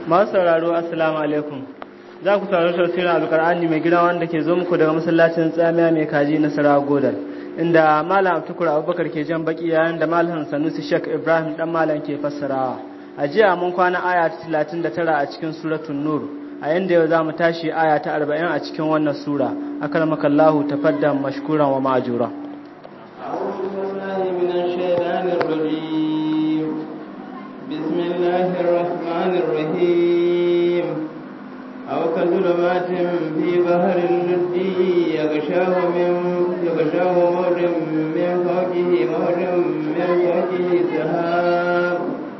masu sauraro assalamu alaikum za ku saurari tafsirin alkur'ani mai gida wanda ke zo muku daga masallacin tsamiya mai kaji na sarawa godal inda malam abtukur abubakar ke jan baki yayin da malam sanusi shek ibrahim dan malam ke fassarawa a jiya mun kwana aya ta talatin da tara a cikin suratun nur a yanda yau za mu tashi aya ta arba'in a cikin wannan sura akalmakallahu tafaddan mashkuran wa ma'ajura أعوذ بالله من الشيطان الرجيم بسم الله الرحمن الرحيم أو كظلمات في بحر اللجي يغشاه من يغشاه موج من فوقه موج من فوقه سحاب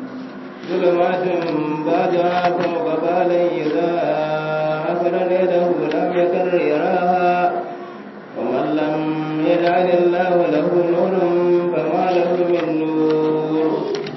ظلمات بعدها فوق بعض إذا أخرج يده لم يكن يراها ومن لم يجعل الله له نور فما له من نور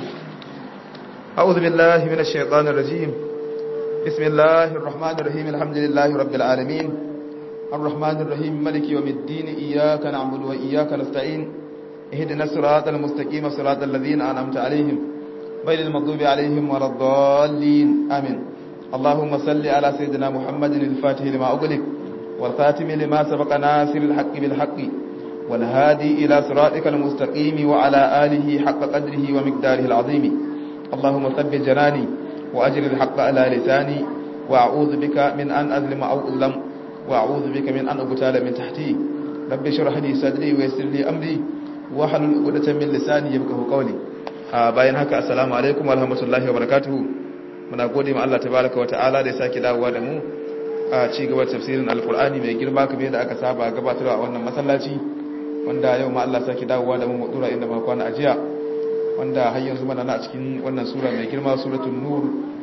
أعوذ بالله من الشيطان الرجيم بسم الله الرحمن الرحيم الحمد لله رب العالمين الرحمن الرحيم ملك يوم الدين إياك نعبد وإياك نستعين اهدنا الصراط المستقيم صراط الذين أنعمت عليهم غير المغضوب عليهم ولا الضالين آمين اللهم صل على سيدنا محمد الفاتح لما أغلق والخاتم لما سبق ناصر الحق بالحق والهادي إلى صراطك المستقيم وعلى آله حق قدره ومقداره العظيم اللهم ثبت جناني وأجر الحق على لساني وأعوذ بك من أن أظلم أو أظلم وأعوذ بك من أن أبتال من تحتي رب اشرح لي صدري ويسر لي أمري واحلل عقدة من لساني يفقهوا قولي bayan haka assalamu alaikum warahmatullahi wabarakatuh muna gode ma Allah tabaraka wa ta'ala da ya sake dawowa da mu a ci gaba tafsirin alqur'ani mai girma kamar yadda aka saba gabatarwa a wannan masallaci wanda yau ma Allah sake dawowa da mu mu dura inda muka kwana ajiya wanda har yanzu mana na cikin wannan sura mai girma suratul nur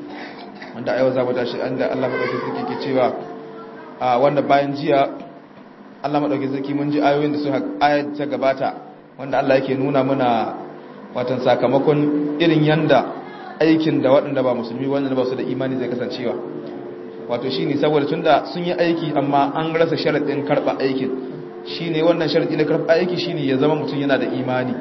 wanda yau za mu tashi inda Allah madaukakin sarki ke cewa a wanda bayan jiya Allah madaukakin sarki mun ji ayoyin da suka ayat ta gabata wanda Allah yake nuna mana watan sakamakon irin yanda aikin da waɗanda ba musulmi wanda ba su da imani zai kasancewa wato shine saboda tunda sun yi aiki amma an rasa sharadin karba aikin shine wannan sharadi na karba aiki shine ya zama mutum yana da imani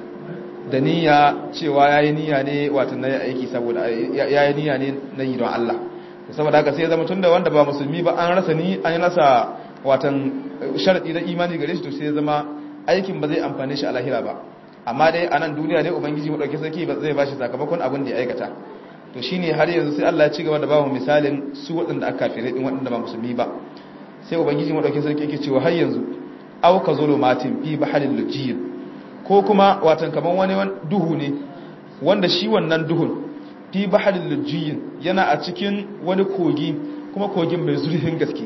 da niyya cewa yayi niyya ne wato na aiki saboda yayi niyya ne na yi don Allah saboda haka sai ya zama tunda wanda ba musulmi ba an rasa ni an rasa watan sharadi na imani gare shi to sai ya zama aikin ba zai amfane shi a lahira ba amma dai a nan duniya ne ubangiji mu dauke sarki ba zai bashi sakamakon abin da ya aikata to shine har yanzu sai Allah ya ci gaba da bamu misalin su waɗanda aka kafire din waɗanda ba musulmi ba sai ubangiji mu dauke sarki yake cewa har yanzu aw ka zulumatin fi bahril lujiyyin ko kuma watan kaman wani duhu ne wanda shi wannan duhun fi bahril lujiyyin yana a cikin wani kogi kuma kogin mai zurfin gaske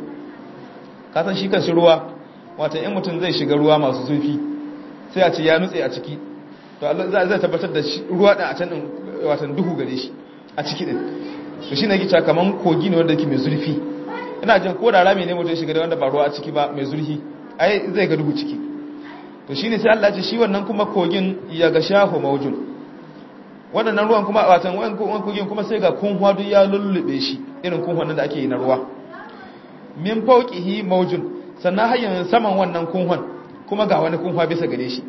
ka san shi kanshi ruwa watan in mutum zai shiga ruwa masu zurfi sai a ce ya nutse a ciki to Allah zai tabbatar da ruwa din a can din watan duhu gare shi a ciki din to shine yake cewa kaman kogi ne wanda yake mai zurfi ina jin ko da rami ne mutum shiga da wanda ba ruwa a ciki ba mai zurfi ai zai ga duhu ciki to shine sai Allah ya ce shi wannan kuma kogin ya ga shahu maujun wadannan ruwan kuma watan wannan kogin kuma sai ga kunhwa duk ya lullube shi irin kunhwan da ake yi na ruwa min fawqihi maujun sannan hayyan saman wannan kunhwan kuma ga wani kunhwa bisa gare shi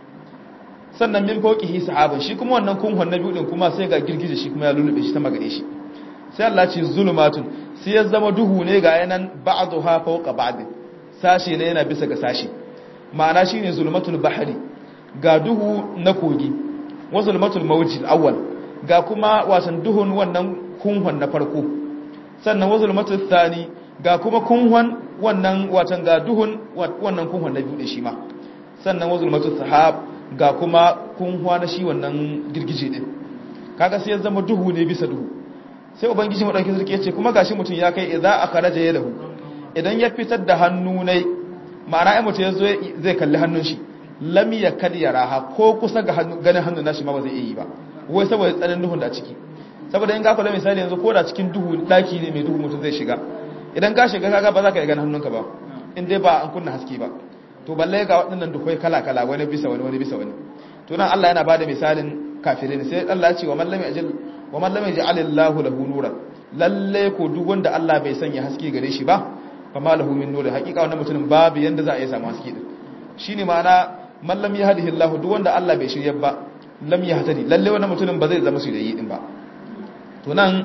sannan min fawqihi sahabun shi kuma wannan kunhwan na biyu din kuma sai ga girgije shi kuma ya lullube shi sama gare shi sai Allah ce zulumatun sai ya zama duhu ne ga yanan ba'dha fawqa ba'd sashi ne yana bisa ga sashi ma'ana shine zulumatul bahri ga duhu na kogi wa zulumatul mawjil awwal ga kuma wasan duhun wannan kunhwan na farko sannan wa zulumatul thani ga kuma kunhwan wannan watan ga duhun wannan kunhwan na biyu shi ma sannan wa zulmatul sahab ga kuma kunhwa na shi wannan girgije din kaga sai ya zama duhu ne bisa duhu sai ubangiji madauki sarki yace kuma gashi mutun ya kai idza akhraja yadahu idan ya fitar da hannu ne ma'ana ai mutun yazo zai kalli hannun shi lam yakad yaraha ko kusa ga hannu ganin hannun nashi ma ba zai yi ba wai saboda tsananin duhun da ciki saboda in ga kula misali yanzu ko da cikin duhu daki ne mai duhu mutun zai shiga idan ka shiga kaga ba za ka yi ganin hannunka ba in dai ba an kunna haske ba to balle ga waɗannan dukwai kala-kala wani bisa wani wani bisa wani to nan Allah yana bada misalin kafirin sai Allah ya ce wa man lam yajil wa man lam yaj'al Allahu lahu nuran lalle ko duk wanda Allah bai sanya haske gare shi ba fa ma lahu min nur hakika wannan mutumin babu yanda za a yi samu haske din shine ma'ana man lam yahdihi Allahu duk wanda Allah bai shirye ba lam yahtadi lalle wannan mutumin ba zai zama shirye din ba to nan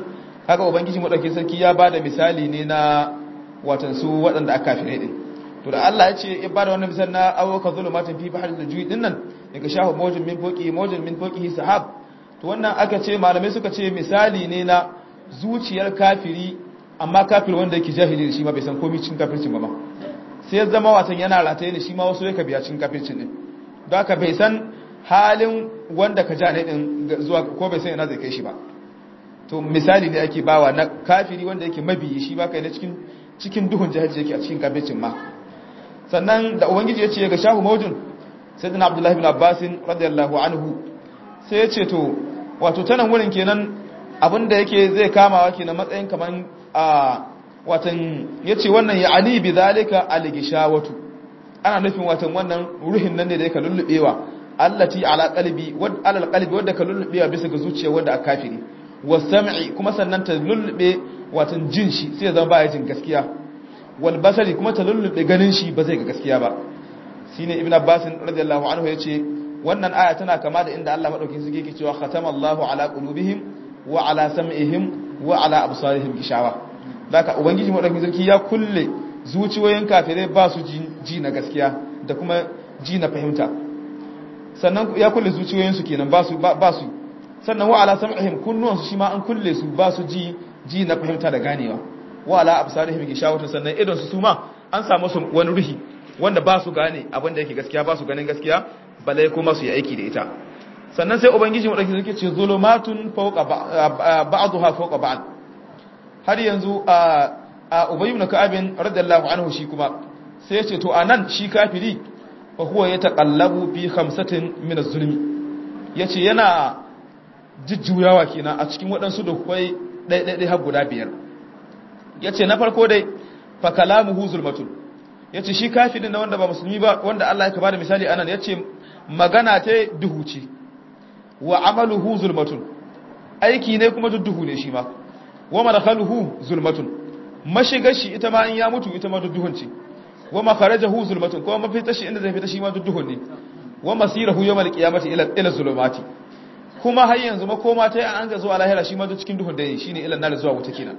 haka ubangiji madauki sarki ya bada misali ne na watan su waɗanda aka kafirai din to da Allah ya ce ya bada wannan misali na awaka zulumatin fi bahri al-juy din nan daga shahu mawjin min fawqi mawjin min fawqihi sahab to wannan aka ce malamai suka ce misali ne na zuciyar kafiri amma kafir wanda yake jahili shi ma bai san komai cikin kafircin ba ma sai ya zama watan yana rataye ne shi ma wasu yake biya cikin kafircin din don haka bai san halin wanda ka ja ne din zuwa ko bai san ina zai kai shi ba to misali ne ake bawa na kafiri wanda yake mabiyi shi ba kai na cikin cikin duhun jahilci yake a cikin kafircin ma sannan da ubangiji ya ce ga shahu maujin sayyidina abdullahi bin abbasin radiyallahu anhu sai ya ce to wato tanan wurin kenan abinda yake zai kamawa kenan matsayin kaman a watan yace wannan ya ali bi zalika algishawatu ana nufin watan wannan ruhin nan ne da yake lullubewa allati ala qalbi wad ala qalbi wanda ka lullubewa bisa ga zuciya wanda aka kafiri wasam'i kuma sannan ta lullube watan jin shi sai ya zama baya jin gaskiya wal basari kuma ta lullube ganin shi ba zai ga gaskiya ba shine ibnu abbas radiyallahu anhu yace wannan aya tana kama da inda Allah madaukakin sarki yake cewa khatamallahu ala qulubihim wa ala sam'ihim wa ala absarihim gishawa haka ubangiji madaukakin sarki ya kulle zuciyoyin kafirai ba su ji na gaskiya da kuma ji na fahimta sannan ya kulle zuciyoyin su kenan ba su ba su sannan wa ala sam'ihim kunnuwan su shi ma an kulle su ba su ji ji na fahimta da ganewa wa ala absarihim gishawa sannan idon su su ma an samu su wani ruhi wanda ba su gane abin da yake gaskiya ba su ganin gaskiya balai kuma su yi aiki da ita sannan sai ubangiji mu dauki suke ce zulumatun fawqa ba'daha fawqa ba'd har yanzu a a ubay ibn ka'ab radiyallahu anhu shi kuma sai ya ce to anan shi kafiri fa huwa yataqallabu fi khamsatin min az-zulmi yace yana jujjuyawa kenan a cikin waɗansu da kai ɗaiɗaiɗai har guda biyar yace na farko dai fa kalamuhu zulmatun yace shi kafirin na wanda ba musulmi ba wanda Allah ya bada misali anan yace magana ta duhu ce wa amaluhu zulmatun aiki ne kuma duhu ne shi ma wa madkhaluhu zulmatun mashigar shi ita ma in ya mutu ita ma duhun ce wa makharajahu zulmatun kuma mafita shi inda zai fita shi ma duhun ne wa masirahu yawmal qiyamati ila ila zulumati kuma har yanzu makoma ta an ga zuwa lahira shi ma cikin duhun da shine ila nar zuwa wuta kenan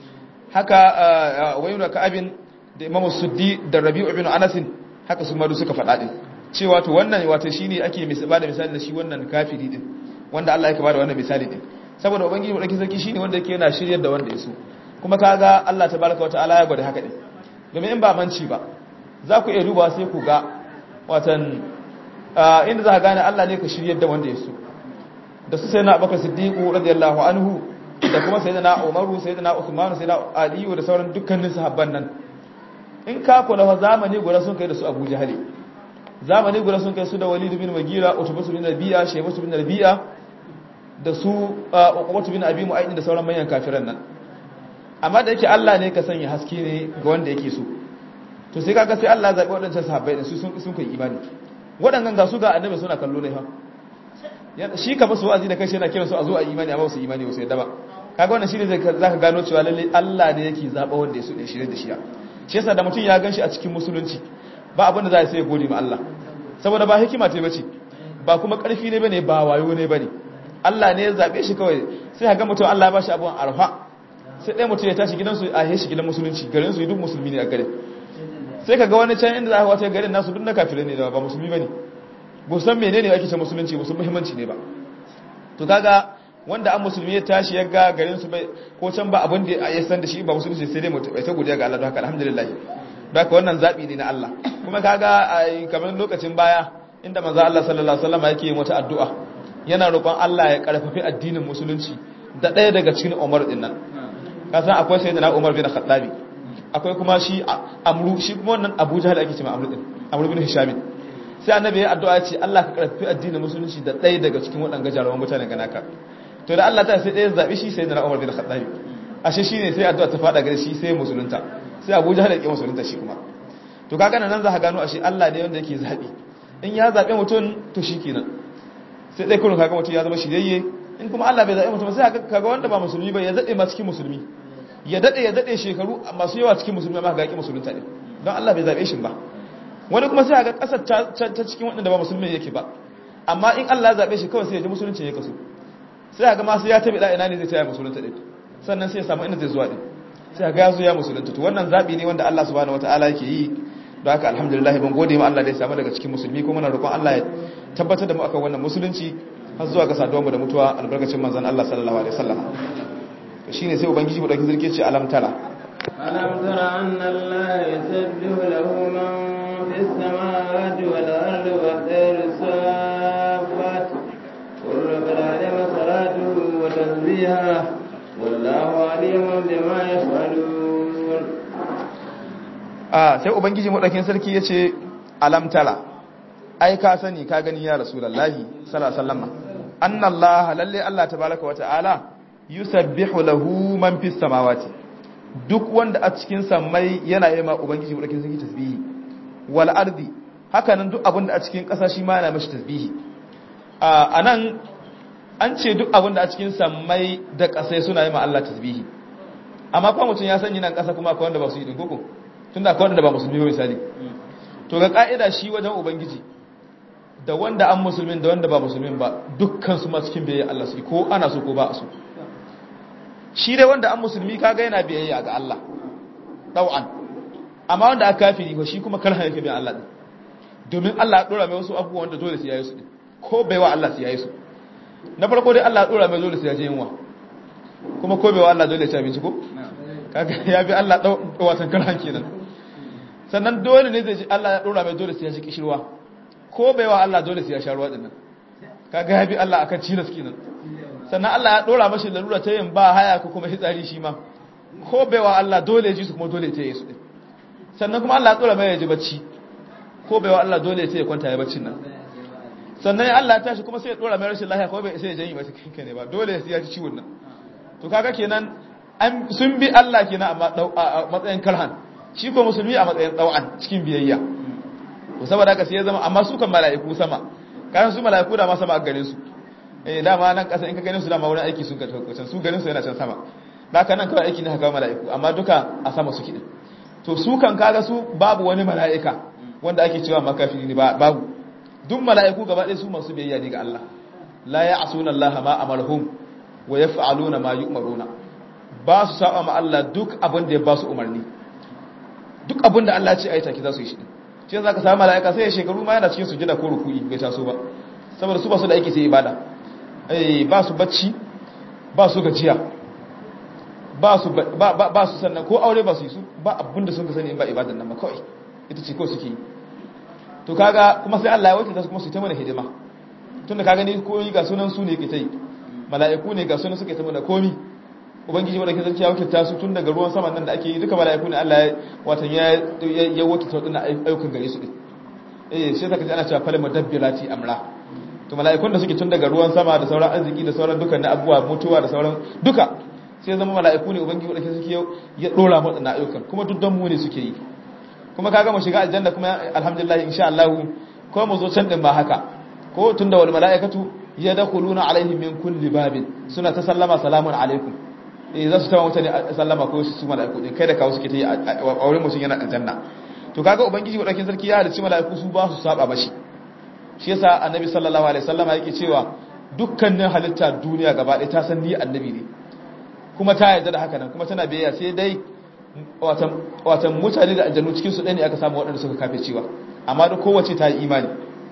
haka wayu ka abin da Imam Suddi da Rabi'u ibn Anas haka su ma suka faɗa din cewa to wannan wato shine ake ba da misali da shi wannan kafiri din wanda Allah yake bada wannan misali din saboda ubangiji mu dake sarki shine wanda yake yana shiryar da wanda yaso kuma kaga Allah tabaraka wa ta'ala ya gwada haka din domin in ba manci ba za ku iya duba sai ku ga watan inda za ka gane Allah ne ka shiryar da wanda yaso da su sayyidina Abubakar Siddiq radiyallahu anhu da kuma sayyidina Umaru sayyidina Uthman sayyidina Ali da sauran dukkanin sahabban nan in ka kula wa zamani guda sun kai da su Abu Jahali zamani guda sun kai su da Walid bin Magira Utbah bin Rabi'a Shaybah bin Rabi'a da su Uqbah bin Abi Mu'ayyid da sauran manyan kafiran nan amma da yake Allah ne ka sanya haske ne ga wanda yake so to sai kaga sai Allah zabi wadannan sahabbai din su sun sun kai imani wadannan ga su ga annabi suna kallo ne fa shi ka basu wa'azi da kai sai yana kira su a zo a imani amma su imani ba su yadda ba kaga wannan shine zai zaka gano cewa lalle Allah ne yake zaba wanda ya so ne shirye da shi shi yasa da mutum ya ganshi a cikin musulunci ba abin da za a sai ya gode ma Allah saboda ba hikima ce bace ba kuma karfi ne bane ba wayo ne bane Allah ne ya zabe shi kawai sai ga mutum Allah ya bashi abun arfa sai ɗaya mutum ya tashi gidansu a heshi gidan musulunci garin su duk musulmi ne a garin sai ka ga wani can inda za ka wata garin nasu duk na kafirai ne da ba musulmi bane ba san menene ake ce musulunci ba san muhimmanci ne ba to kaga wanda an musulmi ya tashi ya ga garin su bai ko can ba abin da ya san da shi ba musulunci sai dai mutum bai ta godiya ga Allah don haka alhamdulillah don haka wannan zabi ne na Allah kuma kaga kamar lokacin baya inda manzo Allah sallallahu alaihi wasallam yake yin wata addu'a yana roƙon Allah ya karfafi addinin musulunci da ɗaya daga cikin Umar din nan kasan akwai sayyidina Umar bin Khattabi akwai kuma shi Amru shi kuma wannan Abu Jahl ake cewa Amru din Amru bin Hisham sai annabi ya addu'a ce Allah ka karfafi addinin musulunci da ɗaya daga cikin waɗannan jarawan mutanen ganaka to da Allah ta sai ɗaya zabi shi sayyidina Umar bin Khattabi ashe shine sai addu'a ta fada gare shi sai musulunta sai Abu Jahl ya ki musulunta shi kuma to kaga nan za ka gano ashe Allah ne wanda yake zabi in ya zabe mutum to shikenan sai dai kullun kaga mutum ya zama shirye in kuma Allah bai zabe mutum sai kaga wanda ba musulmi ba ya zade ma cikin musulmi ya dade ya dade shekaru masu yawa cikin musulmi amma ga yaki musulunta ne don Allah bai zabe shi ba wani kuma sai ga kasar ta cikin wanda ba musulmi yake ba amma in Allah ya zabe shi kawai sai ya ji musulunci ya kaso sai ga ma sai ya tabi da ina ne zai taya musulunta din sannan sai ya samu inda zai zuwa din sai ga ya zo ya musulunta to wannan zabi ne wanda Allah subhanahu wataala yake yi don haka alhamdulillah ban gode ma Allah da ya samu daga cikin musulmi kuma muna roƙon Allah ya tabbatar da mu akan wannan musulunci har zuwa ga saduwar mu da mutuwa albarkacin manzon Allah sallallahu alaihi wasallam to shine sai ubangiji mu dauki zirke ce alam tara alam tara anna Allah yusabbihu lahu man fis samawati wal ardi wa tayru safat kullu qad alima salatuhu wa tasbihahu wallahu alimun bima yaf'alun a sai ubangiji maɗaukin sarki ya ce alamtala ai ka sani ka gani ya rasulallahi sallallahu annallaha lalle Allah tabaraka wa ta'ala yusabbihu lahu man fis samawati duk wanda a cikin sammai yana yi ma ubangiji maɗaukin sarki tasbihi wal ardi haka nan duk abin da a cikin ƙasa shi ma yana mashi tasbihi a nan an ce duk abin da a cikin sammai da ƙasai suna yi ma Allah tasbihi amma kuma mutum ya sanya nan ƙasa kuma akwai wanda ba su yi din koko tun da kawai da ba musulmi ba misali to ga ka'ida shi wajen ubangiji da wanda an musulmin da wanda ba musulmin ba dukkan su ma cikin biyayya Allah su ko ana so ko ba a so shi dai wanda an musulmi kaga yana biyayya ga Allah dau'an amma wanda aka kafiri ko shi kuma karhan yake bin Allah din domin Allah ya dora mai wasu abubuwa wanda dole sai yayi su din ko bai wa Allah sai yayi su na farko dai Allah ya dora mai dole sai ya je yunwa kuma ko bai wa Allah dole ya ci abinci ko kaga ya bi Allah dau watan karhan kenan sannan dole ne zai ji Allah ya dora mai dole sai ya ji kishirwa ko bai wa Allah dole sai ya sha ruwa dinnan kaga ya bi Allah akan cilas kenan sannan Allah ya dora mashi lalura ta yin ba haya ko kuma hitsari shi ma ko bai wa Allah dole ya ji su kuma dole ta yi su din sannan kuma Allah ya dora mai ya ji bacci ko bai wa Allah dole sai ya kwanta ya baccin nan sannan Allah ya tashi kuma sai ya dora mai rashin lafiya ko bai sai ya janyi masa kanka ne ba dole sai ya ji ciwon nan to kaga kenan sun bi Allah kenan amma a matsayin karhan shi ko musulmi a matsayin tsawon cikin biyayya to saboda haka sai ya zama amma su kan mala'iku sama kayan su mala'iku da ma sama a gare su eh dama nan kasa in ka gane su dama wurin aiki sun ka can su ganin su yana can sama da haka nan kawai aiki ne haka mala'iku amma duka a sama suke din to su kan kaga su babu wani mala'ika wanda ake cewa makafiri ne babu duk mala'iku gaba ɗaya su masu biyayya ne ga Allah la ya'suna Allah ma amarhum wa yaf'aluna ma yu'maruna ba su saba ma Allah duk abin da ya ba su umarni duk abin da Allah ce a yi take za su yi shi shi za ka samu mala'ika sai ya shekaru ma yana cikin sujada ko ruku'i bai taso ba saboda su ba su da aiki sai ibada eh ba su bacci ba su gajiya ba su ba su sannan ko aure ba su yi su ba abin da sun ka sani in ba ibadan nan ba kawai ita ce ko suke yi to kaga kuma sai Allah ya wakilta su kuma su ta mana hidima tunda ka gani ko ga sunan su ne ke ta yi mala'iku ne ga sunan suke ta mana komi ubangiji wadda ke zarki ya wakilta su tun daga ruwan saman nan da ake yi duka mala'iku ne Allah ya watan ya ya wakilta wadannan ayyukan gare su din eh shi yasa kaje ana cewa fal mudabbirati amra to mala'ikun da suke tun daga ruwan sama da sauran arziki da sauran dukkan na abubuwa mutuwa da sauran duka sai zama mala'iku ne ubangiji wadda ke zarki ya dora mu wadannan ayyukan kuma duk dan mu ne suke yi kuma kaga mu shiga aljanna kuma alhamdulillah insha Allah ko mu zo can din ba haka ko tunda wal mala'ikatu yadkhuluna alaihim min kulli babin suna ta sallama salamun alaikum eh za su tawa mutane sallama ko su mala'iku din kai da kawo suke ta yi a wurin mutum yana aljanna to kaga ubangiji wadakin sarki ya halicci mala'iku su ba su saba mashi shi yasa annabi sallallahu alaihi wasallama yake cewa dukkanin halitta duniya gaba ɗaya ta san ni annabi ne kuma ta yarda da haka nan kuma tana biyayya sai dai watan watan mutane da aljannu cikin su ɗaya ne aka samu waɗanda suka kafe cewa amma da kowace ta yi imani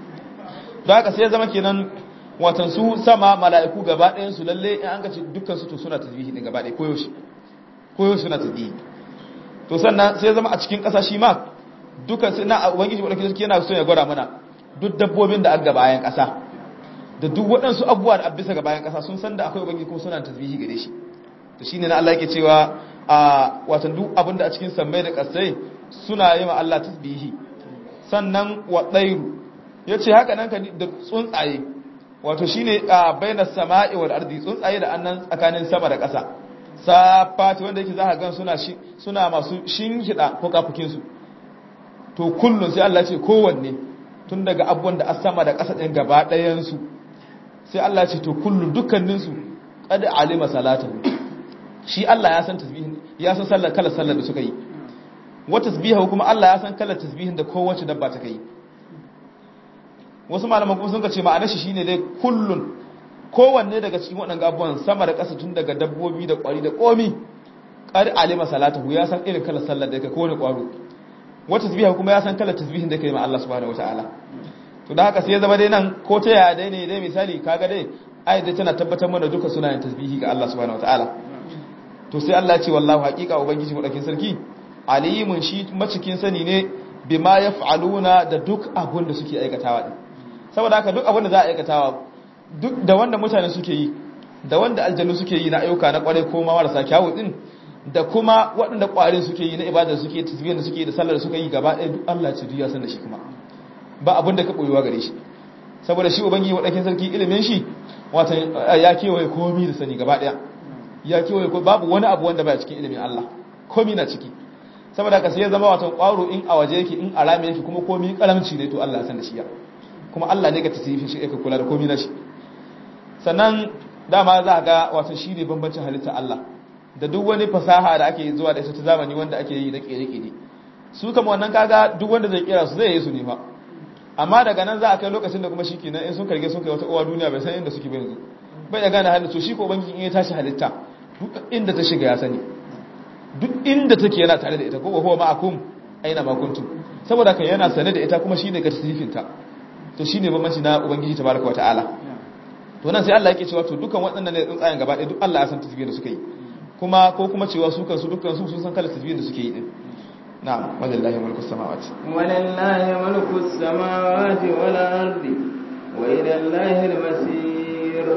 don haka sai ya zama kenan watan su sama mala'iku gaba ɗayan su lalle in an gaci dukkan su to suna tasbihi ne gaba ɗaya koyaushe koyaushe suna tasbihi to sannan sai zama a cikin ƙasa shi ma dukkan sai na ubangiji wadda sarki yana so ya gwada mana duk dabbobin da aka bayan ƙasa da duk waɗansu abubuwa da bisa ga bayan ƙasa sun san da akwai ubangiji kuma suna tasbihi gare shi to shine na Allah yake cewa a watan duk abin da a cikin sammai da ƙasai suna yi ma Allah tasbihi sannan wa tsairu yace haka nan ka da tsuntsaye wato shine a bainas sama'i wal ardi tsuntsaye da annan tsakanin sama da ƙasa safati wanda yake zaka gan suna suna masu shinhida ko kafukin su to kullun sai Allah ce kowanne tun daga abubuwan da sama da ƙasa din gaba ɗayan su sai Allah ce to kullun dukkanin su qad alima salatahu shi Allah ya san tasbihin ya san sallar kala sallar da suka yi wa tasbihu kuma Allah ya san kalar tasbihin da kowace dabba ta kai wasu malaman kuma sun ka ce ma'anar shi shine dai kullun kowanne daga cikin waɗannan abubuwan sama da ƙasa tun daga dabbobi da ƙwari da komi qad alima salatahu ya san irin kalar sallar da yake kowane ƙwaro wata tasbiha kuma ya san kalar tasbihin da yake ma Allah subhanahu wataala to da haka sai ya zama dai nan ko ta yaya dai ne dai misali kaga dai ayat da tana tabbatar mana duka sunayen tasbihi ga Allah subhanahu wataala to sai Allah ya ce wallahu haqiqa ubangiji madakin sarki alimun shi macikin sani ne bima yaf'aluna da duk abun da suke aikatawa din saboda haka duk abun da za a aikatawa duk da wanda mutane suke yi da wanda aljannu suke yi na ayyuka na kware ko ma marasa kyawu din da kuma waɗanda ƙwarin suke yi na ibada suke tasbihin da suke da sallar da suka yi gaba ɗaya duk Allah ce duk ya san da shi kuma ba abin da ka ɓoyewa gare shi saboda shi ubangiji waɗannan sarki ilimin shi wata ya kewaye komi da sani gaba ɗaya ya kewaye ko babu wani abu wanda baya cikin ilimin Allah komi na ciki saboda ka sai ya zama watan ƙwaro in a waje yake in a rami yake kuma komi karamci ne to Allah ya san da shi ya kuma Allah ne ga tasirifin shi yake kula da komi na shi sannan dama za ga wato shi ne bambancin halitta Allah da duk wani fasaha da ake zuwa da ita ta zamani wanda ake yi na kere-kere su kama wannan kaga duk wanda zai kera su zai yi su ne fa amma daga nan za a kai lokacin da kuma shi kenan in sun karge sun kai wata uwa duniya bai san inda suke ba yanzu bai da gane halittu shi ko banki in ya tashi halitta duk inda ta shiga ya sani duk inda take yana tare da ita ko huwa ma'akum aina ma kuntum saboda kan yana sane da ita kuma shine ga tasrifin ta to shine bambanci na ubangiji tabaraka wataala to nan sai Allah yake cewa to dukan waɗannan ne tsuntsayen gaba ɗaya duk Allah ya san tasbihin da suka yi kuma ko kuma cewa su kansu dukkan su sun san kala tasbihin da suke yi din na'am walillahi mulku samawati walillahi mulku samawati wal ardi wa ila allahi al-masir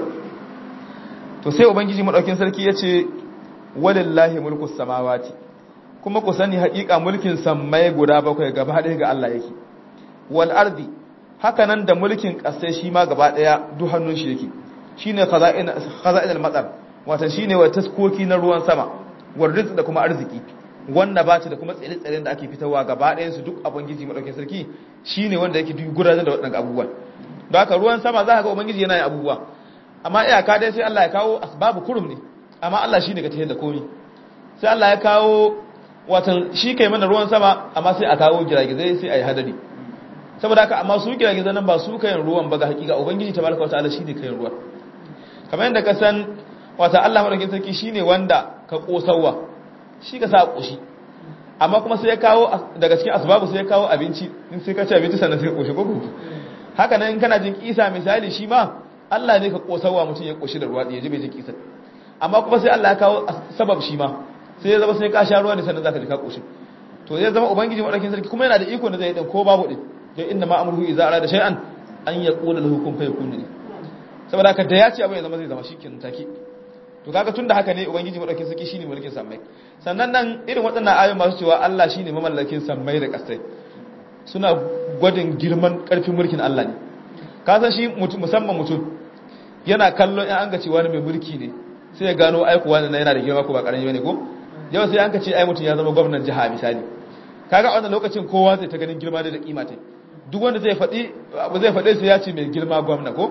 to sai ubangiji madaukin sarki yace walillahi mulku samawati kuma ku sani haƙiƙa mulkin sammai guda bakwai gaba ɗaya ga Allah yake wal ardi haka nan da mulkin ƙasai shi ma gaba ɗaya duk hannun shi yake shine khaza'in khaza'in al-matar wata shine wa taskoki na ruwan sama war rizq da kuma arziki wanda ba ta da kuma tsire-tsiren da ake fitarwa gaba ɗayan su duk ubangiji madaukakin sarki shine wanda yake duk gudanar da waɗannan abubuwan don haka ruwan sama za ka ga ubangiji yana yin abubuwa amma iyaka dai sai Allah ya kawo asbabu kurum ne amma Allah shine ga tafiyar da komai sai Allah ya kawo watan shi kai mana ruwan sama amma sai a kawo giragizai sai a yi hadari saboda haka amma su giragizai nan ba su kayan ruwan ba ga hakika ubangiji tabaraka wa ta'ala shine kayan ruwan kamar yadda ka san wata Allah madaukakin sarki shine wanda ka kosawa shi ka sa koshi amma kuma sai ya kawo daga cikin asbabu sai ya kawo abinci in sai ka ci abinci sannan sai ka koshi gogo haka nan in kana jin kisa misali shi ma Allah ne ka kosawa mutum ya koshi da ruwa ya ji bai jin kisa amma kuma sai Allah ya kawo sabab shi ma sai ya zama sai ka sha ruwa ne sannan zaka ji ka koshi to zai zama ubangiji madaukakin sarki kuma yana da iko da zai dan ko babu din to inna ma amruhu idza arada shay'an an yaqula lahu kun fayakun ne saboda haka da ya ce abu ya zama zai zama shikenan take to kaga tunda haka ne ubangiji madaukakin sarki shine mulkin sammai sannan nan irin waɗannan ayoyi masu cewa Allah shine mamallakin sammai da ƙasai suna gwadin girman ƙarfin mulkin Allah ne ka san shi musamman mutum yana kallon in an ga cewa wani mai mulki ne sai ya gano aiko wani yana da girma ko ba ƙarami bane ko yau sai an ka ce ai mutum ya zama gwamnan jiha misali kaga a wannan lokacin kowa zai ta ganin girma da kima ta duk wanda zai faɗi abu zai faɗe sai ya ce mai girma gwamna ko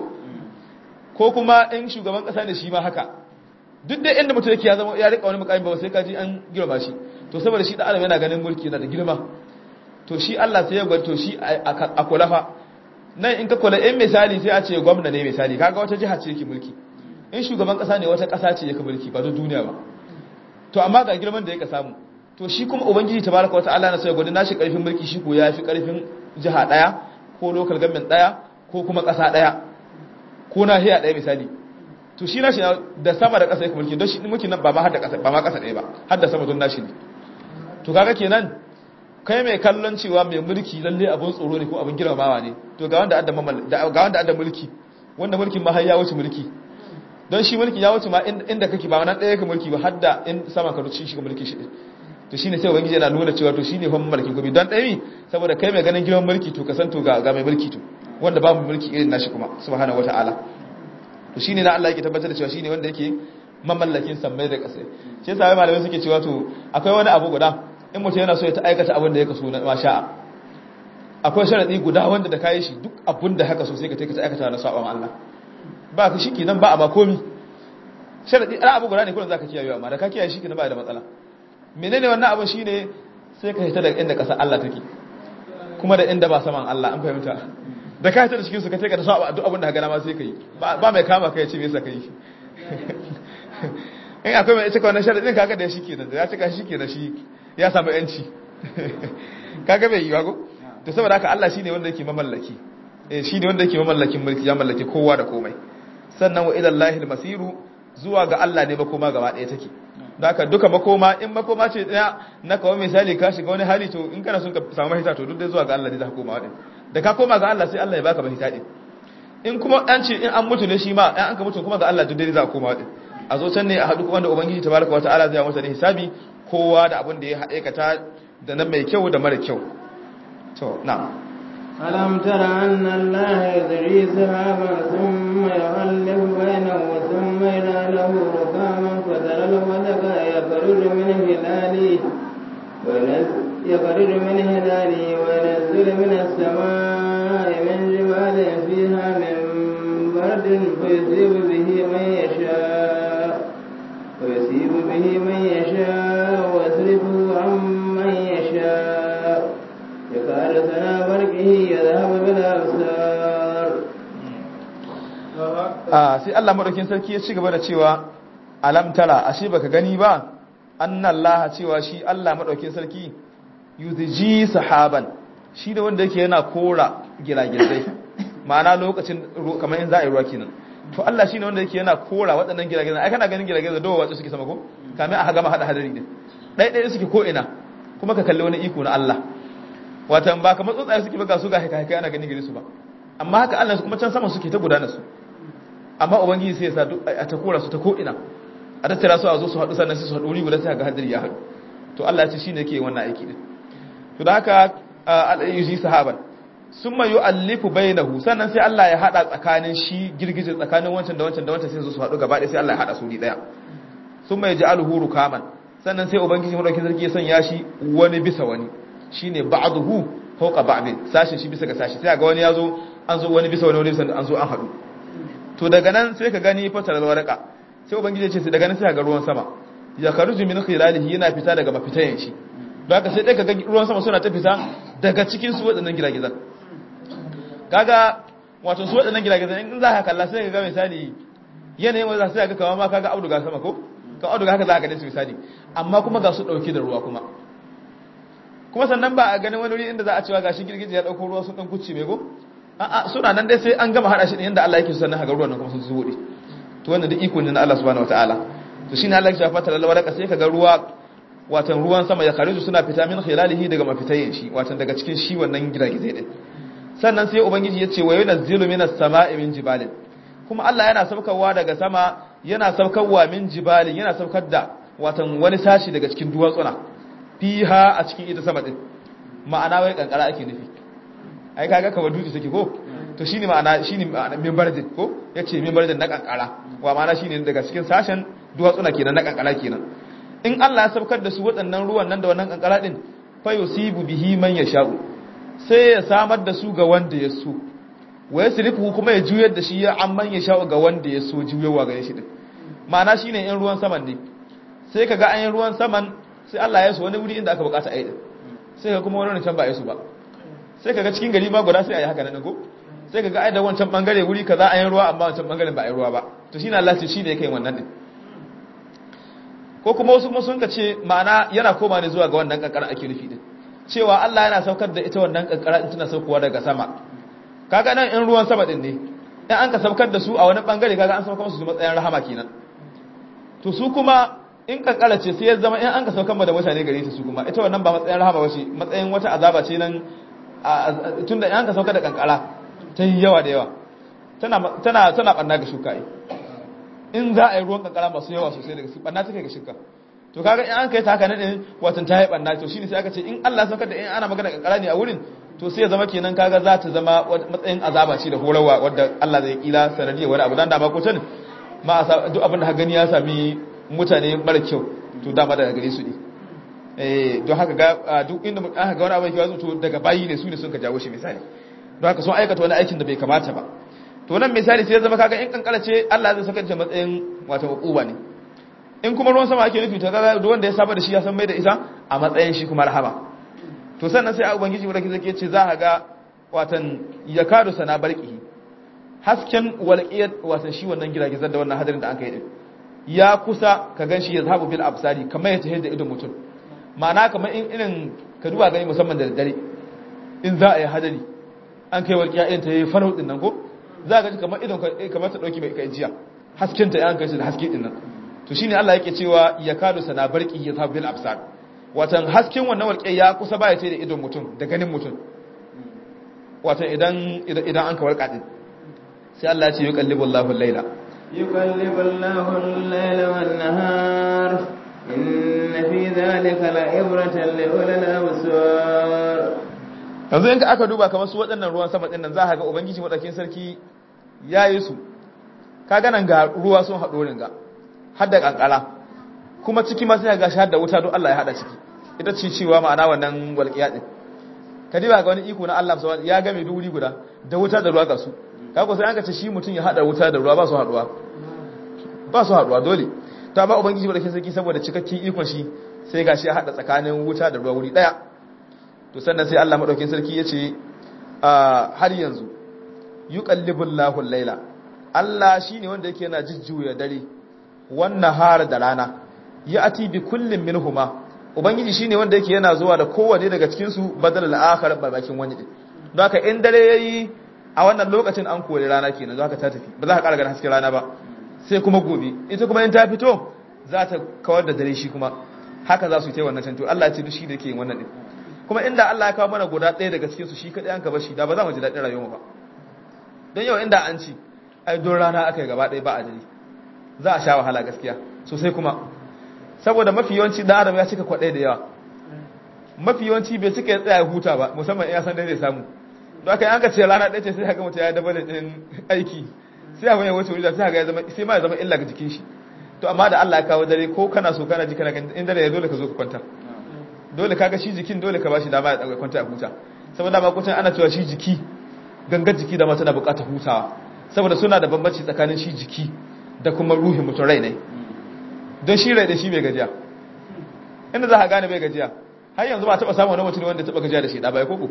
ko kuma in shugaban ƙasa ne shi ma haka duk da inda mutum yake ya zama ya rika wani mukami ba sai kaji an girma shi to saboda shi da adam yana ganin mulki yana da girma to shi Allah sai ya gwada to shi a kulafa nan in ka kula in misali sai a ce gwamna ne misali kaga wata jiha ce yake mulki in shugaban kasa ne wata kasa ce yake mulki ba ta duniya ba to amma ga girman da yake samu to shi kuma ubangiji tabaraka wa ta'ala na sai gwada nashi karfin mulki shi ko yafi karfin jiha daya ko local government daya ko kuma kasa daya ko nahiya daya misali to shi nashi da sama da ƙasa yake mulki don shi mulkin nan ba ma har da ƙasa ba ma ƙasa ɗaya ba har da sama don nashi ne to kaga kenan kai mai kallon cewa mai mulki lalle abun tsoro ne ko abun girmamawa ne to ga wanda adda ga wanda adda mulki wanda mulkin ma har ya wuce mulki don shi mulki ya wuce ma inda kake ba wannan ɗaya yake mulki ba har da in sama ka ruci shi ka mulki shi to shine sai ubangiji yana nuna cewa to shine fa mulkin gobe don ɗaya saboda kai mai ganin girman mulki to ka san to ga mai mulki to wanda babu mulki irin nashi kuma subhanahu wataala to shine na Allah yake tabbatar da cewa shine wanda yake mamallakin sammai da ƙasa shi yasa malamai suke cewa to akwai wani abu guda in mutum yana so ya ta aikata abin da ya kaso na masha'a akwai sharadi guda wanda da kayi shi duk abin da haka so sai ka take ta aikata na saba ma Allah ba ka shi kenan ba a ba komi sharadi ana abu guda ne kullum zaka kiyaye amma da ka kiyaye shi kenan ba da matsala menene wannan abu shine sai ka hita daga inda ƙasa Allah take kuma da inda ba saman Allah an fahimta da ka hita da cikin su ka take da sa duk abin da ka gana ma sai kai ba mai kama kai ya ce me yasa kai in akwai mai cika wannan sharadin kaga da shi kenan da ya cika shi kenan shi ya samu yanci kaga bai yi ba ko to saboda haka Allah shine wanda yake mamallaki eh shine wanda yake mamallakin mulki ya mallaki kowa da komai sannan wa ila Allahil masiru zuwa ga Allah ne makoma gaba ɗaya take da haka duka makoma in makoma ce daya na kawo misali ka shiga wani hali to in kana son ka samu mahita to duk dai zuwa ga Allah ne za ka koma wadin da ka koma ga Allah sai Allah ya baka mahita din in kuma an ce in an mutu ne shi ma an ka mutu kuma ga Allah duk dai za ka koma wadin a zo can ne a haɗu kuma da ubangiji tabaraka wa ta'ala zai masa da hisabi kowa da abin da ya aikata da nan mai kyau da mara kyau to na'am ألم تر أن الله يدري سحابا ثم يؤلف بينه ثم يناله ركاما فترى الودق يخرج من هلاله يخرج من هلاله وينزل من السماء من جبال فيها من برد فيصيب به من يشاء ويصيب به من يشاء ويصرفه عن من يشاء يكاد سنا برقه يذهب بالأبصار a sai Allah madaukin sarki ya ci gaba da cewa alam tara ashe baka gani ba annallaha cewa shi Allah madaukin sarki yuzji sahaban shi da wanda yake yana kora giragizai ma'ana lokacin kamar in za a yi ruwa kenan to Allah shine wanda yake yana kora waɗannan giragizai ai kana ganin giragizai dawo wace suke sama ko kamin a gama hada hadari din dai dai suke ko ina kuma ka kalli wani iko na Allah watan ba kamar tsuntsaye suke buga su ga haka haka ana ganin gare su ba amma haka Allah su kuma can sama suke ta gudana su amma ubangiji sai ya sa duk a ta kora su ta ko ina a tattara su a zo su haɗu sannan sai su haɗu wuri guda sai ga hadari ya haɗu to Allah ya ce shine yake wannan aiki din to da haka al-ayyuji sahaban summa yu'allifu bainahu sannan sai Allah ya hada tsakanin shi girgije tsakanin wancan da wancan da wancan sai su haɗu gaba ɗaya sai Allah ya hada su ni daya summa yaj'aluhu rukaman sannan sai ubangiji madaukakin sarki ya sanya shi wani bisa wani shine ba'dahu fawqa ba'd sashin shi bisa ga sashi sai ga wani yazo an zo wani bisa wani wani bisa an zo an haɗu to daga nan sai ka gani fatar warqa sai ubangiji ya ce sai daga nan sai ga ruwan sama ya karuju min khilalihi yana fita daga mafitayen shi don haka sai dai ka ga ruwan sama suna ta fita daga cikin su waɗannan giragizan kaga wato su waɗannan giragizan in za ka kalla sai ka ga misali yanayin wanda sai ka kawo ma kaga auduga sama ko ka auduga haka za ka gane su misali amma kuma ga su ɗauke da ruwa kuma kuma sannan ba a ganin wani wuri inda za a cewa gashi girgije ya ɗauko ruwa sun ɗan kucci mai ko a'a suna nan dai sai an gama haɗa shi ɗin yadda Allah yake so sannan haka ruwan nan kuma sun zuwo to wannan duk iko ne na Allah subhanahu wataala to shine Allah ya shafa ta lalwaraka sai kaga ruwa watan ruwan sama ya khariju suna fita min khilalihi daga mafitayen shi watan daga cikin shi wannan giragizai din sannan sai ubangiji ya ce wa yunazzilu minas sama'i min jibalin kuma Allah yana saukarwa daga sama yana saukarwa min jibalin yana saukar da watan wani sashi daga cikin duwatsuna fiha a cikin ita sama din ma'ana wai kankara ake nufi ai kaga kamar dutse take ko to shine ma'ana shine ma'ana minbardin ko yace minbardin na kankara wa ma'ana shine daga cikin sashen duwatsuna kenan na kankara kenan in Allah ya saukar da su waɗannan ruwan nan da wannan kankara din fa yusibu bihi man yasha'u sai ya samar da su ga wanda ya so wa yasrifu kuma ya juyar da shi ya amman yasha'u ga wanda ya so juyawa ga shi din ma'ana shine in ruwan saman ne sai kaga an yi ruwan saman sai Allah ya so wani wuri inda aka bukata ayi sai ka kuma wani can ba ya su ba sai kaga cikin gari ma guda sai ayi haka nan ko sai kaga ai da wancan bangare wuri kaza an yi ruwa amma wancan bangaren ba a yi ruwa ba to shine Allah ce shine yake wannan din ko kuma wasu kuma sun ka ce ma'ana yana koma ne zuwa ga wannan kankara ake nufi din cewa Allah yana saukar da ita wannan kankara din tana saukowa daga sama kaga nan in ruwan sama din ne in an ka saukar da su a wani bangare kaga an saukar musu matsayin rahama kenan to su kuma in kankara ce sai ya zama in an ka saukar da mutane gare ta su kuma ita wannan ba matsayin rahama ba ce matsayin wata azaba ce nan tunda in an ka saukar da kankara ta yi yawa da yawa tana tana tana banna ga shuka in za a yi ruwan kankara masu yawa sosai daga su banna take ga shuka to kaga in an kai ta haka ne din watan ta yi banna to shine sai aka ce in Allah ya saukar da in ana magana kankara ne a wurin to sai ya zama kenan kaga za ta zama matsayin azaba ce da horarwa wadda Allah zai kila sanadiyar wani abu dan da ba ko tani ma duk abin da ka gani ya sami mutane mara kyau to dama daga gare su ne eh don haka ga duk inda aka ga wani abu yake wazo to daga bayi ne su ne sun ka jawo shi misali don haka sun aikata wani aikin da bai kamata ba to nan misali sai ya zama kaga in kankara ce Allah zai saka ta matsayin wato hukuma ne in kuma ruwan sama ake nufi to kaga duk wanda ya saba da shi ya san mai da ita a matsayin shi kuma rahama to sannan sai ubangiji wanda ke zake ce za ka ga watan yakadu sana barqihi hasken walqiyat watan shi wannan giragizar da wannan hadarin da aka yi din ya kusa ka ganshi ya zahabu bil absari kamar ya tahe da idon mutum ma'ana kamar in irin ka duba gani musamman da daddare in za a yi hadari an kai walƙiya irin ta yi farau din nan ko za ka ji kamar idon kamar ta dauki mai kai jiya hasken ta ya kai shi da haske din nan to shine Allah yake cewa ya kadu sana barqi ya zahabu bil absar watan hasken wannan walƙiya ya kusa ba ya tahe da idon mutum da ganin mutum watan idan idan an ka walƙa din sai Allah ya ce yuqallibu Allahu al-laila يقلب الله الليل والنهار إن في ذلك لعبرة لأولي الأبصار yanzu in ka aka duba kamar su waɗannan ruwan sama ɗin nan za ka ga ubangiji maɗaukin sarki ya yi su ka ganan ga ruwa sun haɗo ringa har da ƙanƙara kuma ciki ma sai ga shi har da wuta don Allah ya haɗa ciki ita ce cewa ma'ana wannan walƙiya ɗin ka diba ga wani iko na Allah ya game duri guda da wuta da ruwa ga su kago sai an ka ce shi mutum ya hada wuta da ruwa ba su haduwa ba su haduwa dole ta ba ubangiji ba da ke sarki saboda cikakken ikon shi sai gashi ya hada tsakanin wuta da ruwa wuri daya to sannan sai Allah madaukakin sarki ya ce har yanzu yuqallibul lahu al-laila Allah shine wanda yake yana jujjuya dare wannan har da rana ya ati bi kullin minhuma ubangiji shine wanda yake yana zuwa da kowanne daga cikin su badal al-akhar babakin wani din don haka in dare yayi a wannan lokacin an kore rana kenan za ka ta tafi ba za ka ƙara ganin hasken rana ba sai kuma gobe ita kuma in ta fito za ta kawar da dare shi kuma haka za su yi ta wannan canto Allah ce duk shi da ke yin wannan din kuma inda Allah ya kawo mana guda ɗaya daga cikin su shi kaɗai an ka bar shi da ba za mu ji daɗin rayuwa ba don yau inda an ci ai don rana aka yi gaba ɗaya ba a dare za a sha wahala gaskiya sosai kuma saboda mafi yawanci da adam ya cika kwaɗai da yawa mafi yawanci bai cika ya tsaya huta ba musamman in ya san dai zai samu don aka yi an ka ce rana ɗaya ce sai haka mutu ya daba da ɗin aiki sai haka ya wuce wuri da sai haka ya zama sai ma ya zama illa ga jikin shi to amma da Allah ya kawo dare ko kana so kana ji kana kan in dare ya dole ka zo ka kwanta dole kaga shi jikin dole ka bashi dama ya dauka kwanta a huta saboda ma kutan ana cewa shi jiki gangar jiki da ma tana buƙatar hutawa saboda suna da bambanci tsakanin shi jiki da kuma ruhin mutum rai ne don shi rai da shi bai gajiya inda za ka gane bai gajiya har yanzu ba taɓa samun wani mutum wanda taɓa gajiya da shi da bai koko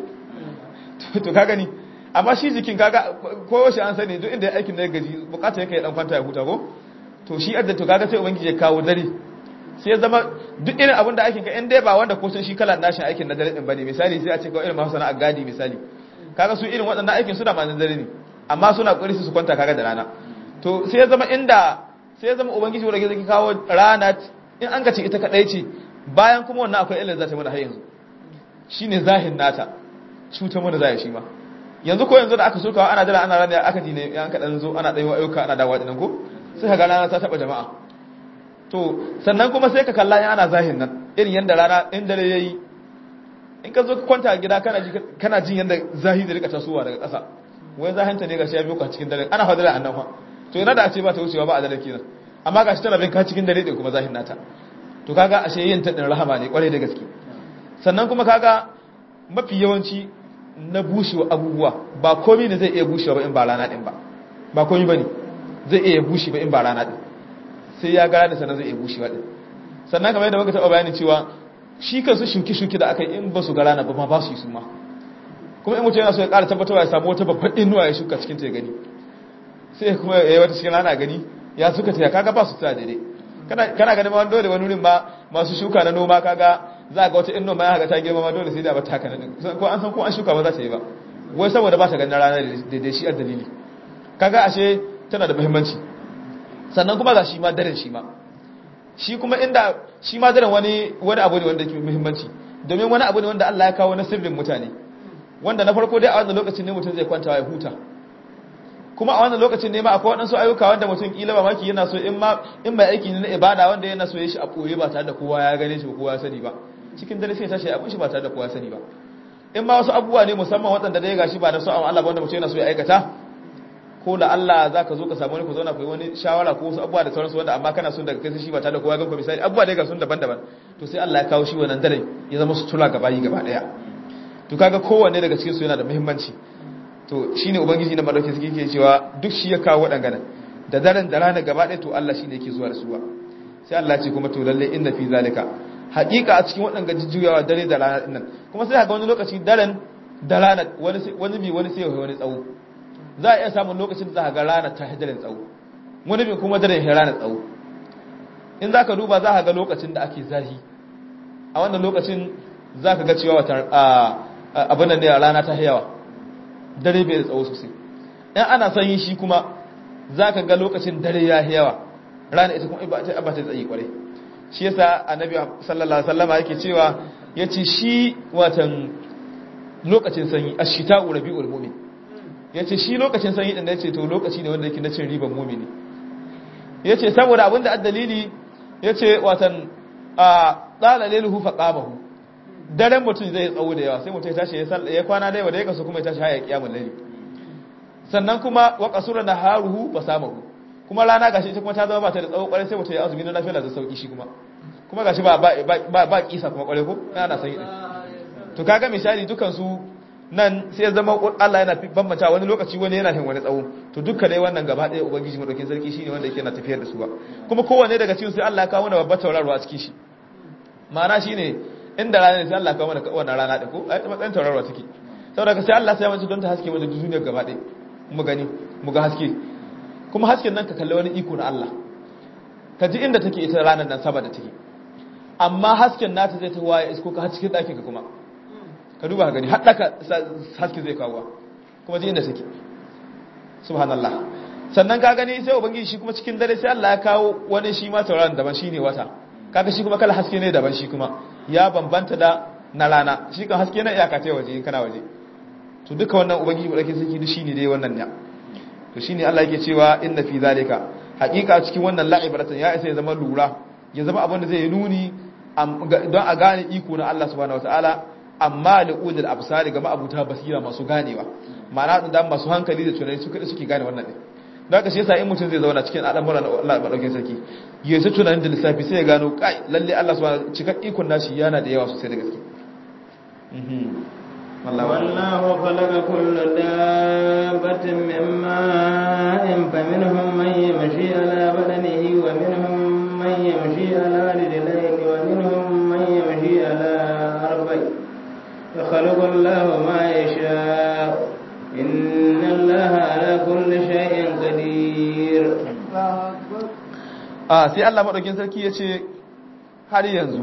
to ka gani amma shi jikin kaga ko shi an sani duk inda aikin da ya gaji bukata yake dan kwanta ya huta ko to shi adda to kaga sai ubangiji ya kawo dare sai ya zama duk irin abin da aikin ka in dai ba wanda ko sun shi kalan nashin aikin na dare din bane misali sai a ce ko irin masu sana'a gadi misali kaga su irin waɗannan aikin suna ma na dare ne amma suna kokari su kwanta kaga da rana to sai ya zama inda sai ya zama ubangiji wanda zai kawo rana in an ka ce ita kadai ce bayan kuma wannan akwai illar za ta mana har yanzu shine zahin nata cutar mana zai shi ma yanzu ko yanzu da aka sokawa ana jira ana rana aka dine yan kadan zo ana dayo ayyuka ana dawo dinan ko sai kaga rana ta taba jama'a to sannan kuma sai ka kalla in ana zahin nan irin yanda rana in dare yayi in ka zo ka kwanta a gida kana ji kana jin yanda zahi da rika tasowa daga ƙasa wai zahinta ne gashi ya biyo ka cikin dare ana fadila annan fa to ina da a ce ba ta wucewa ba a dare kenan amma gashi tana bin ka cikin dare din kuma zahin nata to kaga ashe yin ta din rahama ne kwarai da gaske sannan kuma kaga mafi yawanci na bushewa abubuwa ba komi ne zai iya bushewa ba in ba rana din ba ba komi ba ne zai iya bushe ba in ba rana din sai ya gara da sannan zai iya bushewa din sannan kamar yadda muka taɓa bayanin cewa shi kansu shuki-shuki da aka yi in ba su ga rana ba ma ba su yi su ma kuma in mutum yana so ya ƙara tabbatarwa ya samu wata babban inuwa ya shuka cikin ta ya gani sai kuma ya yi wata cikin rana gani ya suka ta ya kaga ba su ta daidai kana ganin ma dole wani wurin ma masu shuka na noma kaga za ga wata inno ma ya haka ta girma ma dole sai da ba ta haka nan ko an san ko an shuka ba za ta yi ba wai saboda ba ta ganin rana da shi a dalili kaga ashe tana da muhimmanci sannan kuma ga shi ma daren shi ma shi kuma inda shi ma daren wani wani abu ne wanda ke muhimmanci domin wani abu ne wanda Allah ya kawo na sirrin mutane wanda na farko dai a wannan lokacin ne mutum zai kwanta ya huta kuma a wannan lokacin ne ma akwai waɗansu ayyuka wanda mutum kila ba maki yana so in ma in mai aiki ne na ibada wanda yana so ya shi a ɓoye ba tare da kowa ya gane shi ba kowa ya sani ba cikin dare sai ya tashi abin shi ba tare da kowa ya sani ba in ma wasu abubuwa ne musamman waɗanda dai gashi ba da so Allah ba wanda mutum yana so ya aikata ko da Allah za ka zo ka samu wani ku zauna ku yi wani shawara ko wasu abubuwa da sauransu wanda amma kana son daga kai shi ba tare da kowa ya ganku misali abubuwa dai ga sun daban-daban to sai Allah ya kawo shi wannan dare ya zama sutura gaba yi gaba daya to kaga kowanne daga cikin su yana da muhimmanci to shine ubangiji na madauki suke ke cewa duk shi ya kawo wadannan da daren da rana gaba ɗaya to Allah shine yake zuwa da su ba sai Allah ce kuma to lalle inna fi zalika haqiqa a cikin wadannan jujjuyawa dare da rana dinnan kuma sai ga wani lokaci daren da rana wani wani bi wani sai wani tsawo za a iya samun lokacin da za ka ga rana ta hijirin tsawo wani bi kuma daren rana tsawo in za ka duba za ka ga lokacin da ake zahi a wannan lokacin za ka ga cewa wata abin da ne a rana ta yawa dare bai da tsawo sosai in ana sanyi shi kuma za ka ga lokacin dare ya yawa rana ita kuma ba ta tsaye kwarai shi yasa annabi sallallahu alaihi wasallama yake cewa yace shi watan lokacin sanyi ash-shita'u rabiul mu'min yace shi lokacin sanyi din da yace to lokaci ne wanda yake na cin riban mu'mini yace saboda abinda addalili yace watan a tsala lailuhu fa qamahu daren mutum zai tsawo da yawa sai mutum ya tashi ya salla ya kwana da yawa da ya kasu kuma ya tashi haya kiyamul layli sannan kuma wa qasura naharuhu fa samahu kuma rana gashi ita kuma ta zama ba ta da tsawo kwarai sai mutum ya azumi na lafiya da sauki shi kuma kuma gashi ba ba ba kisa kuma kwarai ko ana sanyi din to kaga misali dukan su nan sai ya zama Allah yana bambanta wani lokaci wani yana hin wani tsawo to dukkan dai wannan gaba ɗaya ubangiji madaukin sarki shine wanda yake na tafiyar da su ba kuma kowanne daga cikin sai Allah ya kawo mana babbar tauraro a cikin shi ma'ana shine inda rana ne sai Allah ya kawo mana wannan rana din ko ai matsayin tauraro take saboda sai Allah sai ya mace don ta haske mana duniyar gaba ɗaya mu gani mu ga haske kuma hasken nan ka kalli wani iko na Allah ka ji inda take ita ranar nan saboda take amma hasken nata zai ta waye isko ka cikin ɗakin ka kuma ka duba gani haɗaka haske zai kawo kuma ji inda take subhanallah sannan ka gani sai ubangiji shi kuma cikin dare sai Allah ya kawo wani shi ma tauraron daban shine wata kaga shi kuma kala haske ne daban shi kuma ya bambanta da na rana shi kan haske na iyaka ta waje in kana waje to duka wannan ubangiji wadake saki duk shine dai wannan ne to shine Allah yake cewa inna fi zalika haqiqa cikin wannan la'ibratan ya isa ya zama lura ya zama abin da zai yi nuni don a gane iko na Allah subhanahu wataala amma li ulil absari ga ma'abuta basira masu ganewa ma'ana da masu hankali da tunani su kada suke gane wannan din don haka shi yasa in mutum zai zauna cikin al'amuran Allah madaukakin sarki ya yi tunanin da lissafi sai ya gano kai lalle Allah subhanahu cikak ikon nashi yana da yawa sosai da gaske والله خلق كل دابة من ماء فمنهم من يمشي على بدنه ومنهم من يمشي على رجلين ومنهم من يمشي على أربع يخلق الله ما يشاء إن الله على كل شيء قدير a sai Allah madaukin sarki yace har yanzu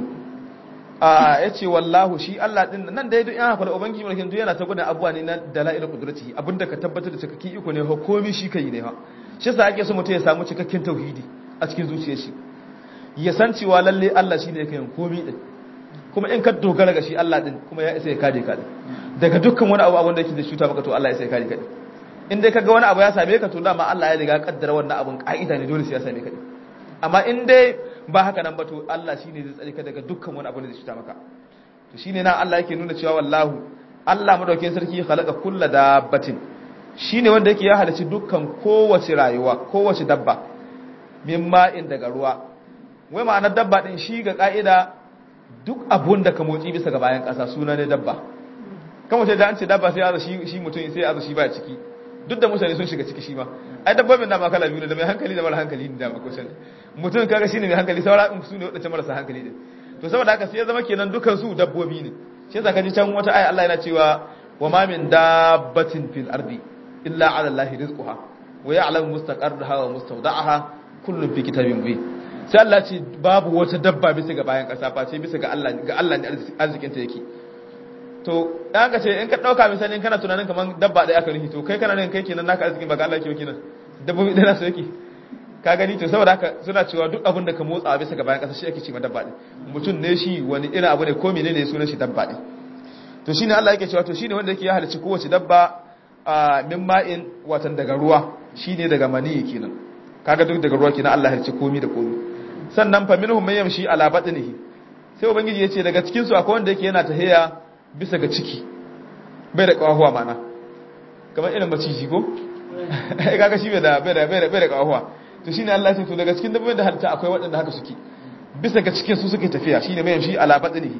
a yace wallahu shi Allah din nan da yadda yana fara ubangiji mulkin duk yana ta gudan abuwa ne na dalailul qudrati abinda ka tabbatar da cikakken iko ne ha komai shi kai ne ha shi yasa ake so mutum ya samu cikakken tauhidi a cikin zuciyar shi ya san cewa lalle Allah shine yake yin komai din kuma in ka dogara ga shi Allah din kuma ya isa ya kare ka din daga dukkan wani abu wanda yake da shuta maka to Allah ya isa ya kare ka din in dai kaga wani abu ya same ka to dama Allah ya riga kaddara wannan abun ka'ida ne dole sai ya same ka din amma in dai ba haka nan ba to Allah shine zai tsare ka daga dukkan wani abu da zai shuta maka to shine nan Allah yake nuna cewa wallahu Allah madaukakin sarki khalaqa kullu dabbatin shine wanda yake ya halici dukkan kowace rayuwa kowace dabba min ma'in daga ruwa wai ma'anar dabba din shi ga ka'ida duk abun da ka motsi bisa ga bayan ƙasa suna ne dabba kan wace da an ce dabba sai ya shi shi mutum sai ya shi ba ciki duk da mutane sun shiga ciki shi ma ai dabbobin da ma kala biyu ne da mai hankali da mara hankali ne da ma kusan mutum kaga shine mai hankali saura in su ne wadanda marasa hankali din to saboda haka sai ya zama kenan dukan su dabbobi ne shi yasa kaji can wata aya Allah yana cewa wa ma min dabbatin fil ardi illa ala allahi rizquha wa ya'lamu mustaqarraha wa mustawda'aha kullun fi kitabin mubin sai Allah ce babu wata dabba bisa ga bayan kasa face bisa ga Allah ga Allah ne arzikin ta yake to dan ka ce in ka dauka misali kana tunanin kaman dabba ɗaya aka nufi to kai kana nan kai kenan naka arzikin ba ga Allah yake kenan dabbobi ɗaya nasu yake ka gani to saboda haka suna cewa duk abin da ka motsa bisa ga bayan kasa shi ake ce ma dabba ɗin mutum ne shi wani irin abu ne ko menene ne sunan shi dabba ɗin to shine Allah yake cewa to shine wanda yake ya halicci kowace dabba min ma'in watan daga ruwa shine daga mani kenan kaga duk daga ruwa kenan Allah ya halicci komi da komi sannan fa minhum man yamshi ala batnihi sai ubangiji yace daga cikin su akwai wanda yake yana tahiya bisa ga ciki bai da kawahuwa mana kamar irin maciji ko ai kaga shi bai da bai da bai da bai da kawahuwa to shine Allah ya ce to daga cikin dabbobin da halitta akwai waɗanda haka suke bisa ga cikin su suke tafiya shine mai yamshi ala batnihi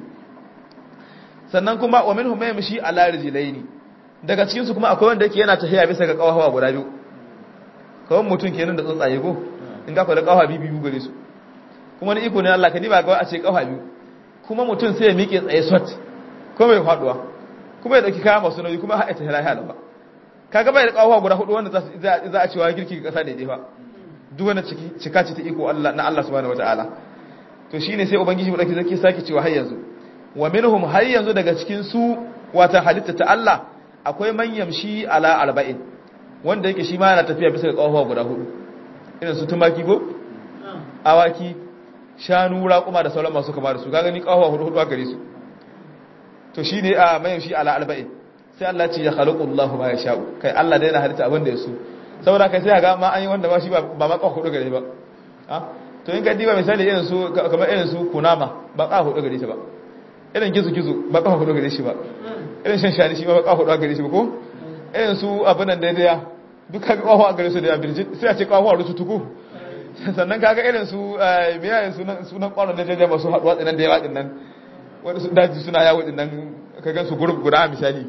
sannan kuma wa minhum man yamshi ala rijlaini daga cikin su kuma akwai wanda yake yana tahiya bisa ga kawahuwa guda biyu kawai mutum kenan da tsuntsaye ko in ga fa da kawahuwa biyu biyu gare su kuma ni iko ne Allah ka ni ba ga a ce kafa biyu kuma mutum sai ya miƙe tsaye sot ko bai faduwa kuma ya dauki kaya masu nauyi kuma haɗa ta lahiya ba kaga bai da kawo guda hudu wanda za a cewa girki ga kasa daidai ba duk wanda cika ce ta iko Allah na Allah subhanahu wataala to shine sai ubangiji mu dauki zaki sake cewa har yanzu wa minhum har yanzu daga cikin su wata halitta ta Allah akwai man yamshi ala arba'in wanda yake shi ma yana tafiya bisa ga kawo guda hudu irin su tumaki ko awaki shanu raƙuma da sauran masu kama da su kaga ni kawo hudu hudu a gare su to shine a man yamshi ala arba'in sai Allah ce ya khalaqu Allahu ma yasha'u kai Allah dai yana halitta abin da ya so saboda kai sai ga ma an yi wanda ba shi ba ba ma hudu gare ba ah to in ka diba misali irin su kamar irin su kunama ba ka hudu gare shi ba irin gizu gizu ba ka hudu gare shi ba irin shan shani shi ba ka hudu gare shi ba ko irin su abin nan daidai duka ga kawo gare su da birjit sai a ce kawo rutu tuku sannan kaga irin su me yayin sunan sunan kwaron da daidai masu haduwa tsinan da yawa din nan wanda su daji suna yawo din nan ka gan su gurub guda misali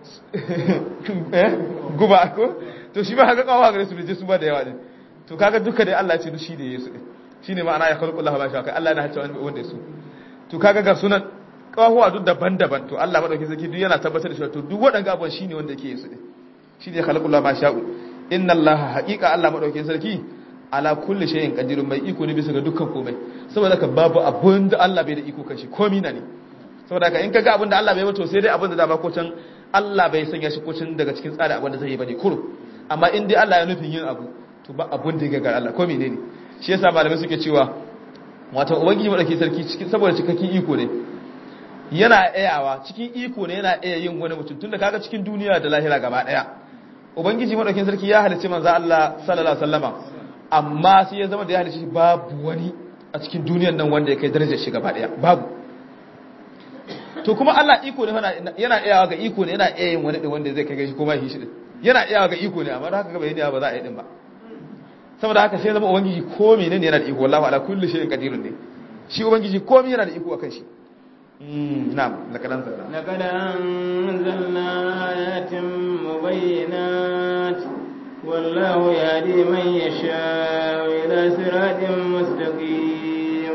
guba ko to shi ba haka kawo gare su da su ba da yawa din to kaga duka dai Allah ce shi da Yesu din shine ma'ana ya khalqu Allah ma sha kai Allah yana hacce wanda su to kaga ga sunan kawo duk daban-daban to Allah madauki zaki duk yana tabbatar da shi to duk waɗanda abubuwan shine wanda yake Yesu din shine khalqu Allah ma sha'u inna Allah haqiqa Allah madauki sarki ala kulli shay'in qadirun mai iko ne bisa ga dukkan komai saboda ka babu abun da Allah bai da iko kan shi komai na ne saboda ka in kaga abin da Allah bai ba to sai dai abin da dama ko can Allah bai sanya shi kocin daga cikin tsari abin da zai yi bane kuro amma in dai Allah ya nufin yin abu to ba abun da ya ga Allah ko menene shi yasa malamai suke cewa wato ubangiji madauki sarki cikin saboda cikakken iko ne yana ayawa cikin iko ne yana iya yin wani mutum tunda kaga cikin duniya da lahira gaba daya ubangiji madaukin sarki ya halicci manzo Allah sallallahu alaihi wasallama amma sai ya zama da ya halicci babu wani a cikin duniyar nan wanda ya kai darajar shi gaba daya babu to kuma Allah iko ne yana iyawa ga iko ne yana iya yin wani din wanda zai kai shi kuma shi din yana iyawa ga iko ne amma haka ga bai ba za a yi din ba saboda haka sai zama ubangiji ko menene yana da iko wallahi ala kulli shay'in qadirun ne shi ubangiji komai yana da iko akan shi na'am laqad anzalna laqad anzalna ayatin mubayyinat wallahu yahdi man yasha ila siratin mustaqim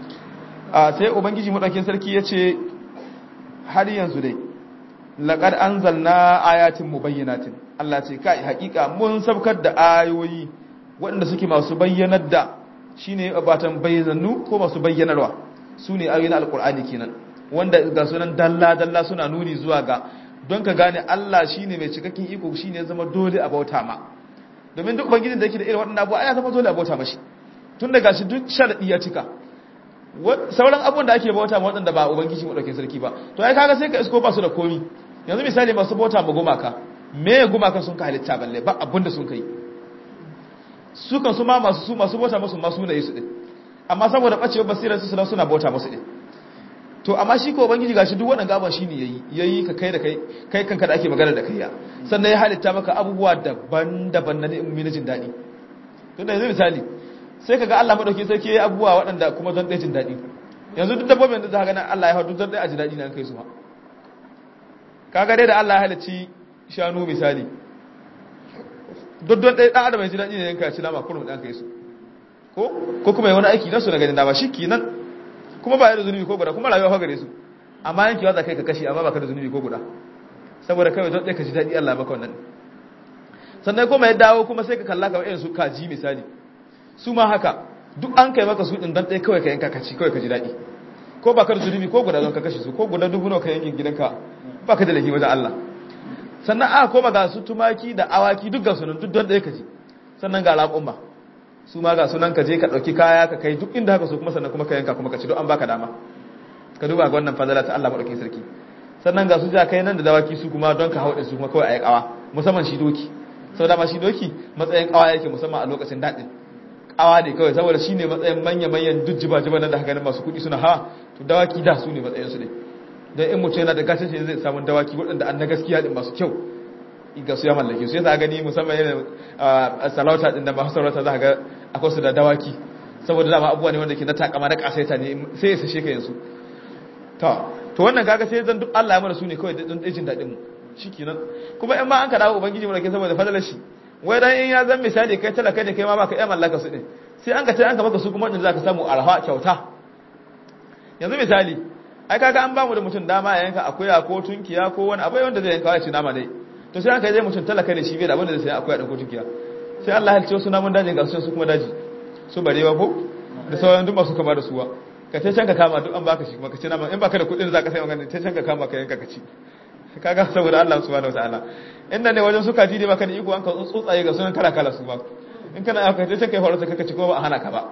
a sai ubangiji madaukin sarki yace har yanzu dai laqad anzalna ayatin mubayyinatin Allah ce kai hakika mun sabkar da ayoyi waɗanda suke masu bayyanar da shine batan bayyanu ko masu bayyanarwa sune ayoyin alqur'ani kenan wanda ga sunan dalla dalla suna nuni zuwa ga don ka gane Allah shine mai cikakken iko shine ya zama dole a bauta ma domin duk ubangijin da yake da irin waɗannan abubuwa ya zama dole a bauta mashi tun da gashi duk sharadi ya cika sauran abubuwan da ake bauta ma waɗanda ba ubangiji madaukakin sarki ba to ai kaga sai ka isko ba su da komi yanzu misali masu bauta ma gumaka me gumaka sun ka halitta balle ba abinda sun kai su kan su ma masu su masu bauta musu masu ne su din amma saboda bacewar basirar su suna suna bauta musu din to amma shi ko ubangiji gashi duk wannan gaban shine yayi yayi ka kai da kai kai kanka da ake magana da kai ya sannan ya halitta maka abubuwa daban-daban na ni'imomi na jin daɗi to da yanzu misali sai kaga Allah madauki sarki yayi abubuwa waɗanda kuma don ɗaya jin daɗi yanzu duk dabbobin da za ka ga Allah ya hadu don ɗaya a ji daɗi na kai su ma kaga dai da Allah ya halicci shanu misali duk don ɗaya ɗan adam ya ji daɗi ne yanka ya ci nama kurum ɗan kai su ko ko kuma yi wani aiki nasu na ganin dama shi kenan kuma ba ya da zunubi ko guda kuma rayuwa gare su amma yankewa za kai ka kashi amma ba ka da zunubi ko guda saboda kawai don ɗaya ka ji daɗi Allah maka wannan sannan kuma ya dawo kuma sai ka kalla kamar irin su kaji misali su ma haka duk an kai maka su ɗin don ɗaya kawai ka yanka kaci kawai ka ji daɗi ko ba ka da zunubi ko guda don ka kashe su ko guda dubu nawa ka yankin gidanka ba ka da laifi wajen Allah sannan aka koma ga su tumaki da awaki duk ga sunan duk don ɗaya ka ji sannan ga raƙumma su ma ga sunan ka je ka ɗauki kaya ka kai duk inda haka so kuma sannan kuma ka yanka kuma ka ci don an baka dama ka duba ga wannan fadala ta Allah maɗauki sarki sannan ga su ja kai nan da dawaki su kuma don ka hauɗe su kuma kawai a yi ƙawa musamman shi doki sau dama shi doki matsayin ƙawa yake musamman a lokacin daɗin ƙawa ne kawai saboda shi ne matsayin manya-manyan duk jiba-jiba nan da haka ganin masu kuɗi suna hawa to dawaki da su ne matsayinsu ne don in mutum yana da gashin shi zai samu dawaki waɗanda an na gaskiya ɗin masu kyau ga su ya mallake su yasa gani musamman yana salauta ɗin da masu sarauta za ga akwai su da dawaki saboda dama abubuwa ne wanda ke na takama na ƙasaita ne sai ya sashe ka yanzu to wannan kaga sai zan duk Allah ya mana su ne kawai don jin daɗin mu shikenan kuma in ma an ka dawo ubangiji mu rake saboda fadalar shi wai dan in ya zan misali kai talaka ne kai ma baka iya mallaka su din sai an ka ce an ka maka su kuma wanda zaka samu arha kyauta yanzu misali ai kaga an ba mu da mutum dama ya yanka akuya ko tunkiya ko wani abai wanda zai yanka ya ci nama dai to sai aka zai mutum talaka ne shi bai da abin da zai sai akuya da ko tunkiya sai Allah ya halice su namun dajin ga su kuma daji su barewa ko da sauran duk masu kama da suwa ka ce can ka kama duk an baka shi kuma ka ci nama in baka da kuɗin za ka sai magana ta can ka kama ka yanka ka ci kaga saboda Allah subhanahu wataala inda ne wajen suka ji baka da iko an ka tsotsaye ga sunan kala kala su ba in kana aka ce kai horo ka ci ko ba a hana ka ba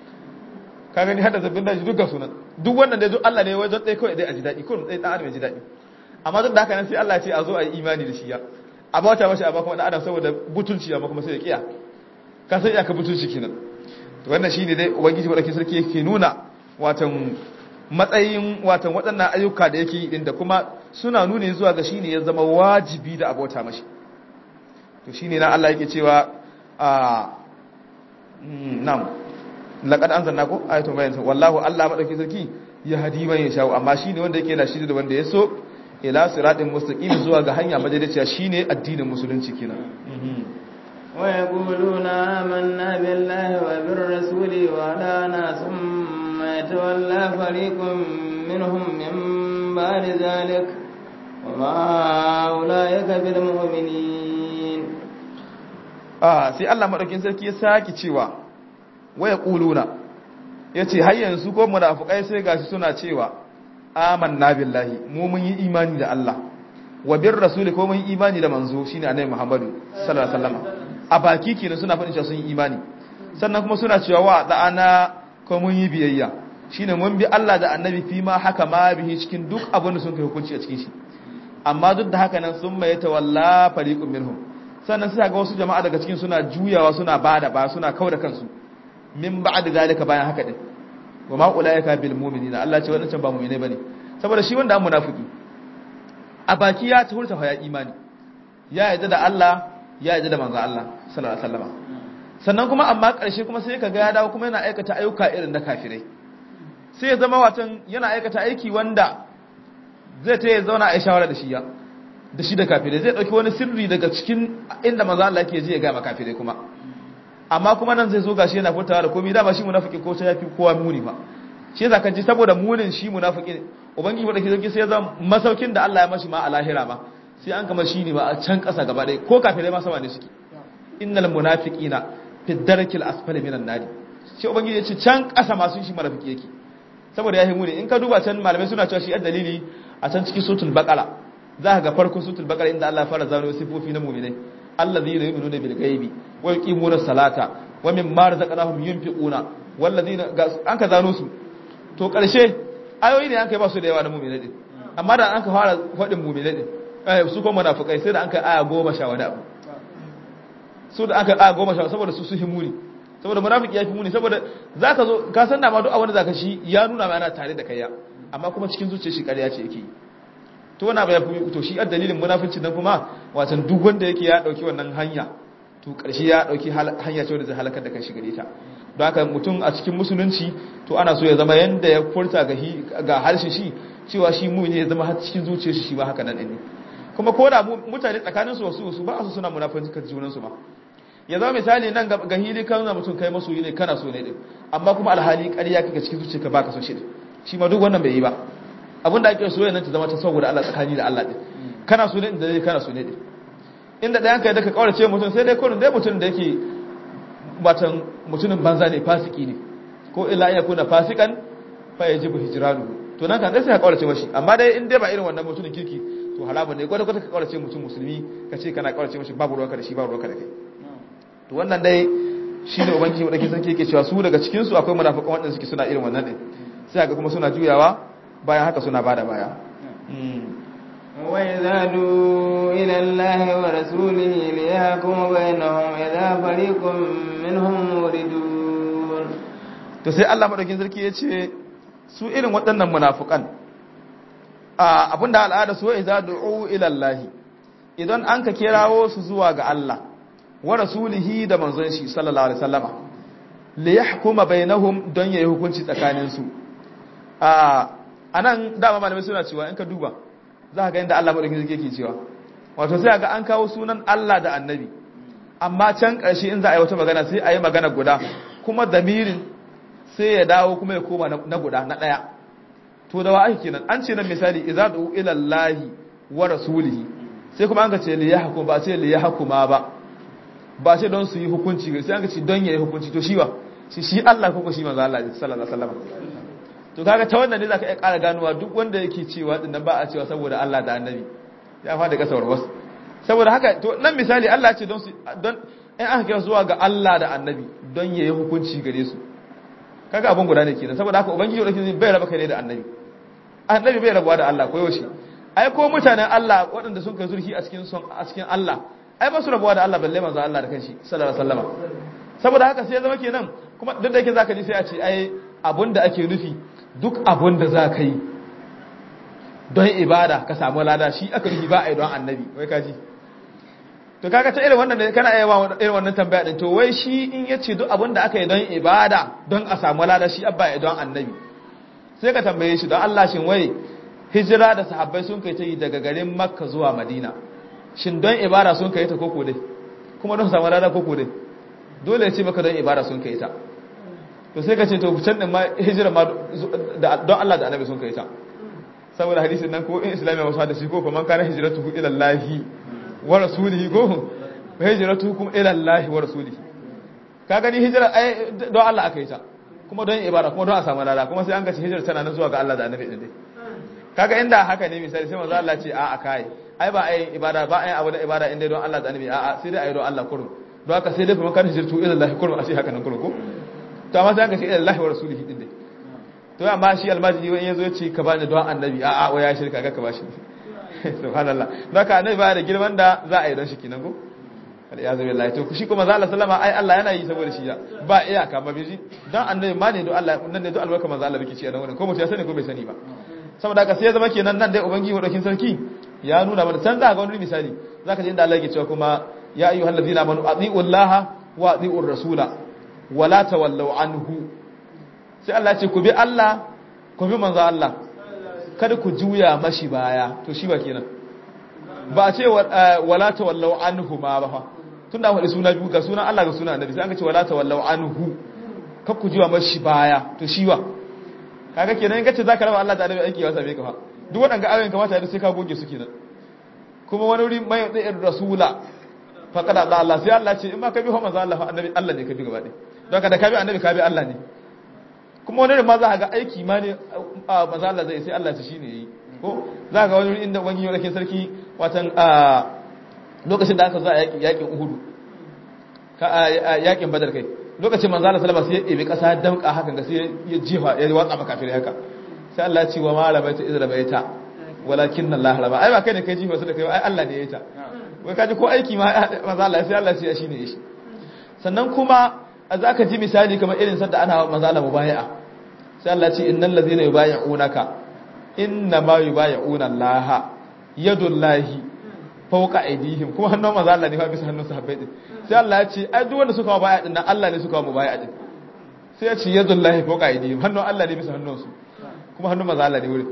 ka gani hada zabbin daji duk ga sunan duk wannan dai duk Allah ne wajen tsaye kawai dai a ji daɗi kullum tsaye dan adam ya ji daɗi amma duk da haka nan sai Allah ya ce a zo a yi imani da shi ya a bauta mashi amma kuma dan adam saboda butulci amma kuma sai ya kiya ka sai ya ka butulci kenan to wannan shine dai ubangiji wadake sarki yake nuna watan matsayin watan waɗannan ayyuka da yake yi din da kuma suna nuni zuwa ga shine ya zama wajibi da abota mashi to shine na Allah yake cewa a nam laqad anzalna ko ayatun bayan wallahu Allah madauki sarki ya hadi man yasha amma shine wanda yake da shi da wanda ya so ila siratin mustaqim zuwa ga hanya madaidaiciya shine addinin musulunci kenan ويقولون آمنا بالله وبالرسول وأدانا ثم يتولى فريق منهم من بعد ذلك وما أولئك بالمؤمنين آه سي الله مدوكين sarki ya saki cewa waya quluna yace har yanzu ko munafikai sai gashi suna cewa amanna billahi mu mun yi imani da Allah wa bir rasuli ko mun yi imani da manzo shine annabi Muhammadu sallallahu alaihi wasallam a baki kenan suna faɗin cewa sun yi imani sannan kuma suna cewa wa da'ana ko mun yi biyayya shine mun bi Allah da annabi fi ma haka ma bihi cikin duk abin da sun kai hukunci a cikin shi amma duk da haka nan sun mai tawalla fariqun minhum sannan sai ga wasu jama'a daga cikin suna juyawa suna bada ba suna kauda kansu min ba'd zalika bayan haka din wa ma ulaika bil mu'minina Allah ce wadannan ba mu'mine bane saboda shi wanda an munafiki a baki ya ta hurta ya imani ya yarda da Allah ya yarda da manzo Allah sallallahu alaihi wasallam sannan kuma amma ƙarshe kuma sai kaga ya dawo kuma yana aikata ayyuka irin na kafirai sai ya zama watan yana aikata aiki wanda zai ta ya zauna a shawara da shi ya da shi da kafirai zai dauki wani sirri daga cikin inda manzo Allah yake ji ya ga kafirai kuma amma kuma nan zai zo gashi yana furtawa da komai dama shi munafiki ko sai yafi kowa muni ba shi yasa kaji saboda munin shi munafiki ubangiji wadda ke zauki sai ya zama masaukin da Allah ya mashi ma a lahira ma sai an kama shi ne ba a can ƙasa gaba ɗaya ko kafirai ma sama ne suke innal munafiqina fi darkil asfali minan nari sai ubangiji ya ce can ƙasa masu shi munafiki yake saboda ya himu ne in ka duba can malamai suna cewa shi a dalili a can cikin sutul baqara za ka ga farkon sutul baqara inda Allah ya fara zano sifofi na mu'minai allazina yu'minuna bil ghaibi wa yuqimuna salata wa mimma razaqnahum yunfiquna wallazina an ka zano su to ƙarshe ayoyi ne an kai ba su da yawa na mu'minai din amma da an ka fara faɗin mu'minai din eh su kuma munafikai sai da an kai aya goma sha wani abu su da aka aya goma sha saboda su su himuni saboda munafiki ya fi muni saboda zaka zo ka san da ma duk abin da zaka shi ya nuna ma ana tare da kaiya amma kuma cikin zuciyar shi ƙarya ce yake to wannan ya fi to shi a dalilin munafincin nan kuma watan duk wanda yake ya dauki wannan hanya to ƙarshe ya dauki hanya ce wanda zai halakar da kai shi gare ta don haka mutum a cikin musulunci to ana so ya zama yanda ya furta ga harshen shi cewa shi mu ne ya zama har cikin zuciyar shi ba haka nan ne kuma ko da mutane tsakanin su wasu su ba su suna munafincin junan su ma ya zama misali nan ga hili kan na mutum kai masoyi ne kana so ne din amma kuma alhali ƙarya kake cikin zuciyarka baka so shi shi ma duk wannan bai yi ba abin da ake soyayya nan ta zama ta saboda Allah tsakani da Allah din kana so ne inda dai kana so ne din inda ɗayan kai da ka kaurace mutum sai dai kullun dai mutum da yake batan mutumin banza ne fasiki ne ko illa ya kuna fasikan fa yajibu hijranu to nan kan dai sai ka kaurace mashi amma dai in dai ba irin wannan mutumin kirki to halaba ne kwata kwata ka kaurace mutum musulmi ka ce kana kaurace mashi babu ruwanka da shi babu ruwanka da kai to wannan dai shine ubangiji wadake sarki yake cewa su daga cikin su akwai munafiqan wanda suke suna irin wannan din sai ga kuma suna juyawa bayan haka suna bada baya وإذا دعوا إلى الله ورسوله ليحكم بينهم إذا فريق منهم موردون to sai Allah madaukin sarki ya ce su irin waɗannan munafukan a abinda al'ada su idza du'u ila Allah idan an ka kirawo su zuwa ga Allah wa rasulihi da manzon shi sallallahu alaihi wasallama li yahkuma bainahum don yayi hukunci tsakanin su a anan dama malamai suna cewa in ka duba za ka ga inda Allah madaukakin sarki yake cewa wato sai ga an kawo sunan Allah da annabi amma can ƙarshe in za a yi wata magana sai a yi magana guda kuma damirin sai ya dawo kuma ya koma na guda na ɗaya to da wa ake kenan an ce nan misali idza du ila Allah wa rasulihi sai kuma an ka ce li yahkum ba ce li yahkuma ba ba ce don su yi hukunci sai an ka ce don yayi hukunci to shi ba shi shi Allah ko shi manzo Allah sallallahu alaihi wasallam to kaga ta wannan ne zaka iya ƙara ganowa duk wanda yake cewa din nan ba a cewa saboda Allah da annabi ya fada kasar wasu saboda haka to nan misali Allah ya ce don su don in aka kira zuwa ga Allah da annabi don yayi hukunci gare su kaga abun guda ne kenan saboda haka ubangiji wadake bai raba kai ne da annabi annabi bai rabuwa da Allah ko yaushe ai ko mutanen Allah waɗanda sun kai zurfi a cikin son a cikin Allah ai ba su rabuwa da Allah balle manzo Allah da kanshi sallallahu alaihi wasallam saboda haka sai ya zama kenan kuma duk da yake zaka ji sai a ce ai abun da ake nufi duk abun da za ka yi don ibada ka samu lada shi aka nufi ba a yi don annabi wai kaji to kaga ta irin wannan da kana iya wa irin wannan tambaya din to wai shi in yace duk abin da aka yi don ibada don a samu lada shi abba ya don annabi sai ka tambaye shi don Allah shin wai hijira da sahabbai sun kai ta yi daga garin Makka zuwa Madina shin don ibada sun kai ta koko dai kuma don samu lada koko dai dole ya ce maka don ibada sun kai ta to sai ka ce to can din ma hijira ma don Allah da annabi sun kai ta saboda hadisin nan ko in islamiyya wasu hadisi ko kuma kana hijratu ila Allah wa rasulihi ko wa hijratukum ila Allah wa rasulihi ka gani hijira ai don Allah aka yi ta kuma don ibada kuma don a samu lada kuma sai an gaci hijira tana nan zuwa ga Allah da Annabi din dai kaga inda haka ne misali sai manzo Allah ce a a kai ai ba ai ibada ba ai abu da ibada inda don Allah da Annabi a a sai dai ai don Allah kurum don haka sai dai kuma kan hijratu ila Allah kurum a ce haka nan kurum ko to amma sai an gaci ila Allah wa rasulihi din dai to amma shi almajiri wani yazo ya ce ka bani don Annabi a a waya shirka ga ka bashi subhanallah zaka annabi ba da girman da za a yi don shi kinan go aliyazu billahi to shi kuma zalla sallama ai Allah yana yi saboda shi ya ba iyaka ba biji dan annabi ma ne do Allah nan ne do albarka manzo Allah bike ci a nan wurin ko mutum ya sani ko bai sani ba saboda haka sai ya zama kenan nan dai ubangiji wadokin sarki ya nuna mana can za ga wani misali zaka ji inda Allah yake cewa kuma ya ayyuhal ladina amanu atiiu Allah wa atiiu rasula wala tawallaw anhu sai Allah ya ce ku bi Allah ku bi manzo Allah kada ku juya mashi baya to shi ba kenan ba a ce wala tawallau anhu ma ba fa tunda wani suna biyu ga sunan Allah ga sunan Annabi sai an ga ce wala tawallau anhu kar ku juya mashi baya to shi wa kaga kenan in kace zaka raba Allah da Annabi aiki ya same ka fa duk waɗanda ayoyin kamata da sai ka goge su kenan kuma wani wuri mai da rasula faqad Allah Allah sai Allah ce in ma ka bi manzo Allah fa Annabi Allah ne ka bi gaba ɗaya don ka da ka bi Annabi ka bi Allah ne kuma wani da ma za a ga aiki ma ne a maza Allah zai sai Allah shi ne yi ko za ga wani inda wani yau sarki watan a lokacin da aka zo a yakin uhudu yakin badar kai lokacin manzo Allah sallama sai ya ɗebi ƙasa damƙa hakan ga sai ya jefa ya watsa maka kafir haka sai Allah ya ce wa ma rabaita idza rabaita walakin Allah raba ai ba kai ne kai jifa su da kai ai Allah ne ya ta wai kaji ko aiki ma manzo Allah sai Allah sai shi ne shi sannan kuma za ka ji misali kamar irin sanda ana manzo Allah mubayi'a sai Allah ce innal ladzina yubayi'unaka inna ma yubayi'una Allah yadullahi fawqa aydihim kuma hannun manzo Allah ne fa bisa hannun sahabbai din sai Allah ya ce ai duk wanda suka mubayi'a din nan Allah ne suka mubayi'a din sai ya ce yadullahi fawqa aydihim hannun Allah ne bisa hannun su kuma hannun manzo Allah ne wurin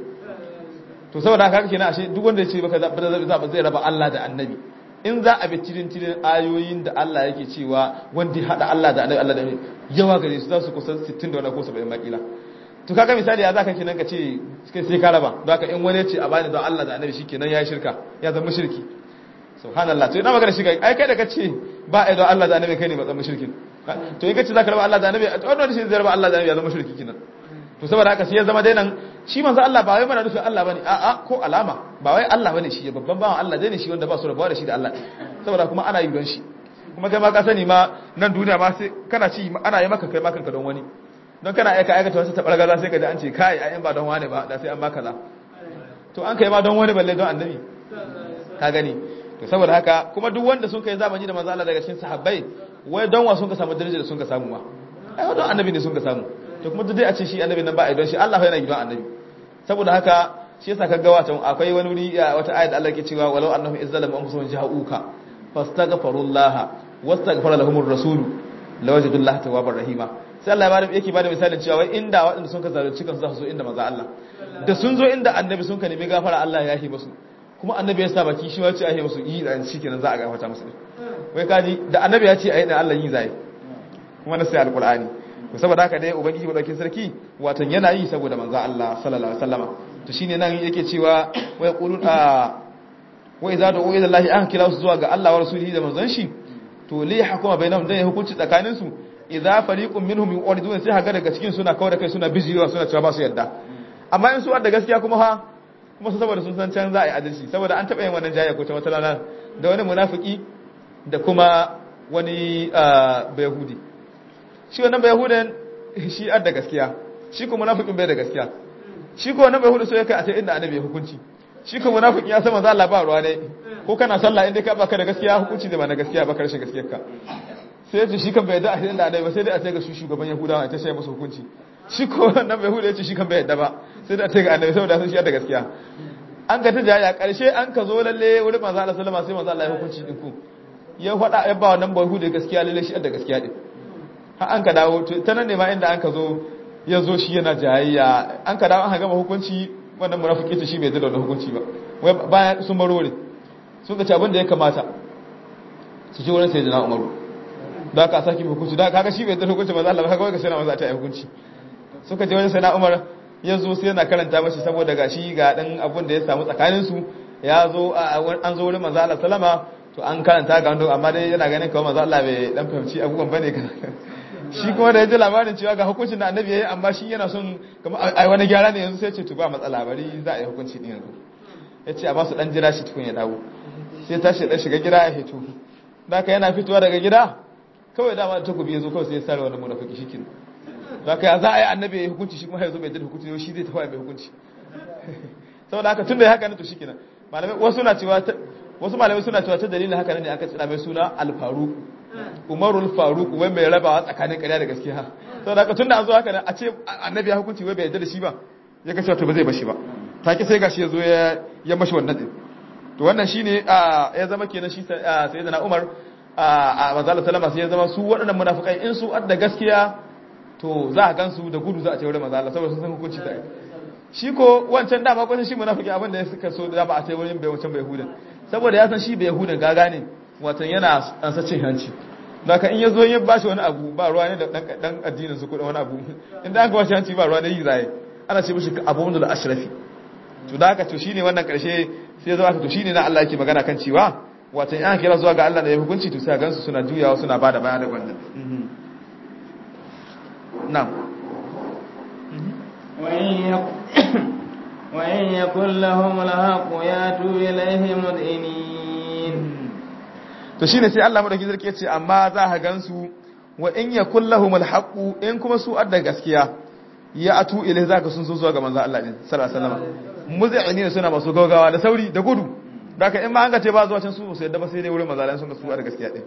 to saboda haka kenan ashe duk wanda ya ce baka zai raba Allah da annabi in za a bi tirin tirin ayoyin da Allah yake cewa wanda ya hada Allah da annabi Allah da yawa gare su za su kusan 60 da wani ko 70 makila to kaga misali ya zaka kenan ka ce kai sai ka raba don haka in wani ya ce a bani don Allah da annabi shikenan yayi shirka ya zama shirki subhanallah to ina magana shirka ai kai da kace ba ai don Allah da annabi kai ne ba zama shirkin to in kace zaka raba Allah da annabi to wannan shi zai raba Allah da annabi ya zama shirki kenan to saboda haka sai ya zama dai nan shi manzo Allah ba wai mana nufin Allah bane a'a ko alama ba wai Allah bane shi babban bawan Allah dai ne shi wanda ba su rabuwa da shi da Allah saboda kuma ana yi don shi kuma kai ma ka sani ma nan duniya ma sai kana ci ana yi maka kai ma kanka don wani don kana aika aikata wasu tabargaza sai ka ji an ce kai a ba don wani ba da sai an maka za to an kai ma don wani balle don annabi ka gani to saboda haka kuma duk wanda sun kai zamani da manzo Allah daga cikin sahabbai wai don wa sun ka samu darajar da sun ka samu ma ai don annabi ne sun ka samu to kuma duk dai a ce shi annabi nan ba a don shi Allah yana gidan annabi saboda haka shi yasa kaga wata akwai wani wuri wata ayat Allah ke cewa walau annahum izzalamu anfusahum ja'uka fastaghfirullaha wastaghfara lahumur rasul lawajidullaha tawwabar rahima sai Allah ya bada yake bada misalin cewa wai inda waɗanda sun ka zalunci kansu za su zo inda manzo Allah da sun zo inda annabi sun ka nemi gafara Allah ya yi musu kuma annabi ya sa baki shi wace ahe musu yi da shi kenan za a gafarta musu wai kaji da annabi ya ce ayi da Allah yi zai kuma na sai alqur'ani to saboda haka dai ubangiji madaukin sarki watan yana yi saboda manzo Allah sallallahu alaihi wasallama to shine nan yake cewa wa yaqulun a wa idza da'u ila Allah an kira su zuwa ga Allah wa rasulihi da manzon shi to li hukuma bainahum dan ya hukunci tsakanin su idza fariqun minhum yuridun sai haga daga cikin suna kawai da kai suna bijirewa suna cewa ba su yadda amma in su da gaskiya kuma ha kuma su saboda sun san can za a yi adalci saboda an taɓa yin wannan jaya ko ta wata rana da wani munafiki da kuma wani bayahudi shi wannan bayahudan shi adda gaskiya shi kuma munafikin bai da gaskiya shi ko wannan bayahudu so ya kai a ta inda annabi ya hukunci shi ko munafikin ya san manzo Allah ba ruwa ne ko kana sallah inda ka baka da gaskiya hukunci da ba na gaskiya ba karshen gaskiyar ka sai ya ce shi kan bai da a inda annabi ba sai dai a ce ga shi shugaban yahudawa ta sai musu hukunci shi ko wannan bayahudu ya ce shi kan bai yadda ba sai da a ce ga annabi saboda sun shi da gaskiya an ga ta jaya karshe an ka zo lalle wurin manzo Allah sallama sai manzo Allah ya hukunci din ku ya faɗa ya ba wannan bayahudu gaskiya lalle shi da gaskiya din har an ka dawo ta nan ne ma inda an ka zo ya zo shi yana jayayya an ka dawo an gama hukunci wannan munafiki ta shi bai da wannan hukunci ba wai bayan sun baro ne sun ga abin da ya kamata su ji wurin sai jina umaru da aka saki hukunci da kaga shi bai da hukunci ba Allah ba kaga wai ka sai na maza ta yi hukunci suka je wajen sai na umar ya zo sai yana karanta mashi saboda gashi ga dan abin da ya samu tsakanin su ya zo an zo wurin manzo Allah sallama to an karanta ga wanda amma dai yana ganin kawai manzo Allah bai dan fahimci abubuwan bane shi kuma da ya ji labarin cewa ga hukuncin da annabi ya yi amma shi yana son kama a wani gyara ne yanzu sai ce to ba matsala bari za a yi hukunci ɗin yanzu ya ce a ba su ɗan jira shi tukun ya dawo sai tashi ɗan shiga gida ya fito da aka yana fitowa daga gida kawai dama da takobi ya zo kawai sai ya sare wani munafiki shi kin da aka ya za a yi annabi ya yi hukunci shi kuma ya zo bai jin hukunci ne shi zai tafi mai hukunci saboda haka tun da ya haka ne to shi kenan malamai wasu na cewa wasu malamai suna cewa ta dalilin haka ne aka tsira mai suna alfaruku umarul faruk wai mai rabawa tsakanin ƙarya da gaskiya sau da tun da an zo haka nan a ce annabi ya hukunci wai bai yarda da shi ba ya ga cewa to ba zai bashi ba take sai gashi ya zo ya mashi wannan din to wannan shine ya zama kenan shi sai da Umar a manzala sallama sai ya zama su waɗannan munafikai in su adda gaskiya to za a gansu da gudu za a ce wurin manzala saboda sun san hukunci ta shi ko wancan dama kwanan shi munafiki abin da ya suka so da ba a ce wurin bai wancan bai hudan saboda ya san shi bai hudan gaga ne watan yana ansa cin hanci da ka in ya zo yin bashi wani abu ba ruwa ne da dan addinin su kudin wani abu inda an bashi hanci ba ruwa ne yi zaye ana ce mishi abu wanda da ashrafi to da haka to shine wannan karshe sai zo aka to shine na Allah yake magana kan cewa watan in an kira zuwa ga Allah da ya hukunci to sai gansu suna juyawa suna bada baya da wannan na'am وإن يكن لهم الحق ياتوا إليه مذعنين to shine sai Allah madauki sarki yace amma za ka gansu wa in yakul lahumul haqu in kuma su adda gaskiya ya atu ilai zaka sun so zuwa ga manzo Allah din sallallahu alaihi wasallam muz'inin suna masu gaugawa da sauri da gudu daka in ma an ga ce ba zuwa can su sai da ba sai dai wurin manzo Allah sun ga su adda gaskiya din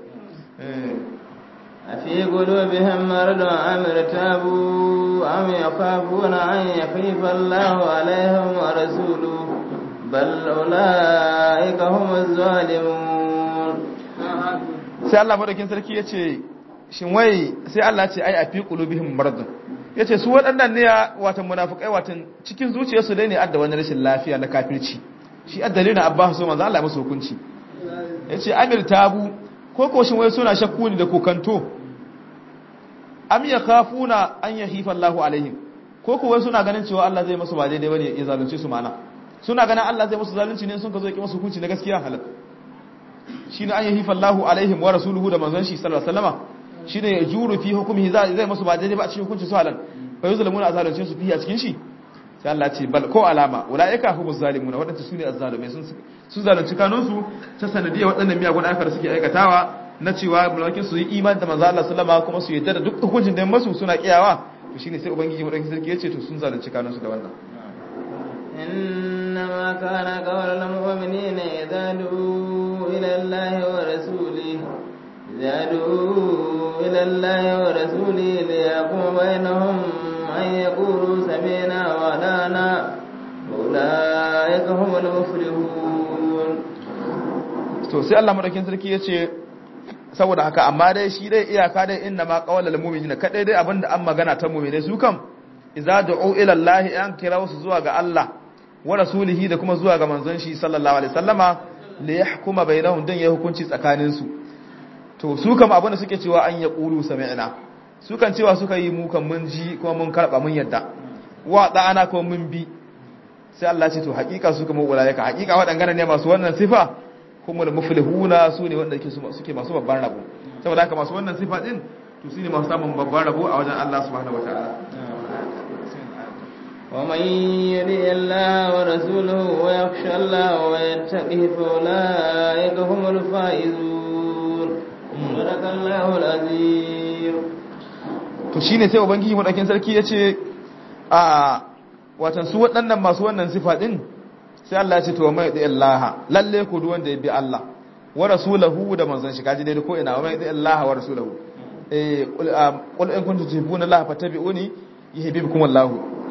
أفي قلوبهم مرض أم ارتابوا أم يخافون أن يخيف الله عليهم ورسوله بل أولئك هم الظالمون sai Allah madaukin sarki ya ce shin wai sai Allah ce ai a fi qulubihim maradun yace su waɗannan ne watan munafikai watan cikin zuciyarsu dai ne adda wani rashin lafiya na kafirci shi addalina abba so manzo Allah ya musu hukunci yace amir tabu ko ko shin wai suna shakku ne da kokanto am yakhafuna an yahifa Allahu alaihim ko ko wai suna ganin cewa Allah zai musu ba daidai bane ya zalunce su mana suna ganin Allah zai musu zalunci ne sun ka zo ki musu hukunci na gaskiya halal shine an yahifa Allahu alaihim wa rasuluhu da manzon shi sallallahu alaihi wasallama shine ya juru fi hukumihi zai musu ba daidai ba a cikin hukunci su halal fa yuzlamuna azalunce su fi a cikin shi sai Allah ce bal ko alama ulaika humuz zalimuna wadanda su ne azzalumai sun sun zalunci kanun su ta sanadiyar wadannan miyagun ayyuka da suke aikatawa na cewa mulakin su yi imani da manzo Allah sallama kuma su yadda da duk hukuncin da masu suna kiyawa to shine sai ubangiji madaukakin sarki yace to sun zalunci kanun su da wannan إنما كان قول المؤمنين إذا دعوا إلى الله ورسوله إذا دعوا إلى الله ورسوله ليقوم بينهم أن يقولوا سمعنا وأطعنا أولئك هم المفلحون to sai Allah madaukakin sarki yace saboda haka amma dai shi dai iyaka dai inna ma qawlal mu'minina kadai dai abinda an magana ta mu'mine su kam idza du'u ila Allah an kira su zuwa ga Allah wa rasulihi da kuma zuwa ga manzon shi sallallahu alaihi wasallama li yahkuma bainahum dan ya hukunci tsakanin su to su kam abinda suke cewa an ya qulu sami'na su kan cewa suka yi mu kan mun ji kuma mun karba mun yadda wa da'ana kuma mun bi sai Allah ce to hakika su kuma ulaika hakika waɗannan ne masu wannan sifa kuma muflihuna su ne wanda suke masu babban rabo saboda haka masu wannan sifa din to su ne masu samun babban rabo a wajen Allah subhanahu wataala ومن يطع الله ورسوله ويخشى الله ويتقه فأولئك هم الفائزون صدق الله العظيم to shine sai ubangiji madakin sarki yace a watan su waɗannan masu wannan sifa din sai Allah ya ce to mai da Allah lalle ku duk wanda ya bi Allah wa rasulahu da manzon shi kaji dai ko ina wa mai da Allah wa rasulahu eh qul in kuntum tuhibbuna Allah fattabi'uni yuhibbukum Allah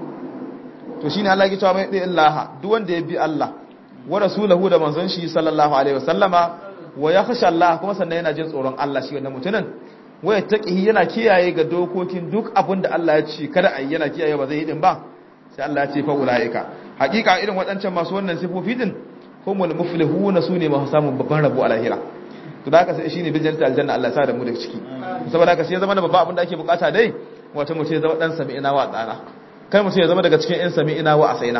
to shine Allah ya ce mai da Allah duk wanda ya bi Allah wa rasulahu da manzon shi sallallahu alaihi wasallama wa yakhsha Allah kuma sannan yana jin tsoron Allah shi wannan mutumin waya taqihi yana kiyaye ga dokokin duk abin da Allah ya ce kada ayi yana kiyaye ba zai yi din ba sai Allah ya ce fa ulaika hakika irin waɗancan masu wannan sifofi din humul muflihuna sune masu samun babban rabo a lahira to da haka sai shine bijanta aljanna Allah ya sa da mu daga ciki saboda haka sai ya zama da babban abin da ake bukata dai wata mutum ya zama dan sami'ina wa tsana kai mutum ya zama daga cikin yan sami'ina wa asaina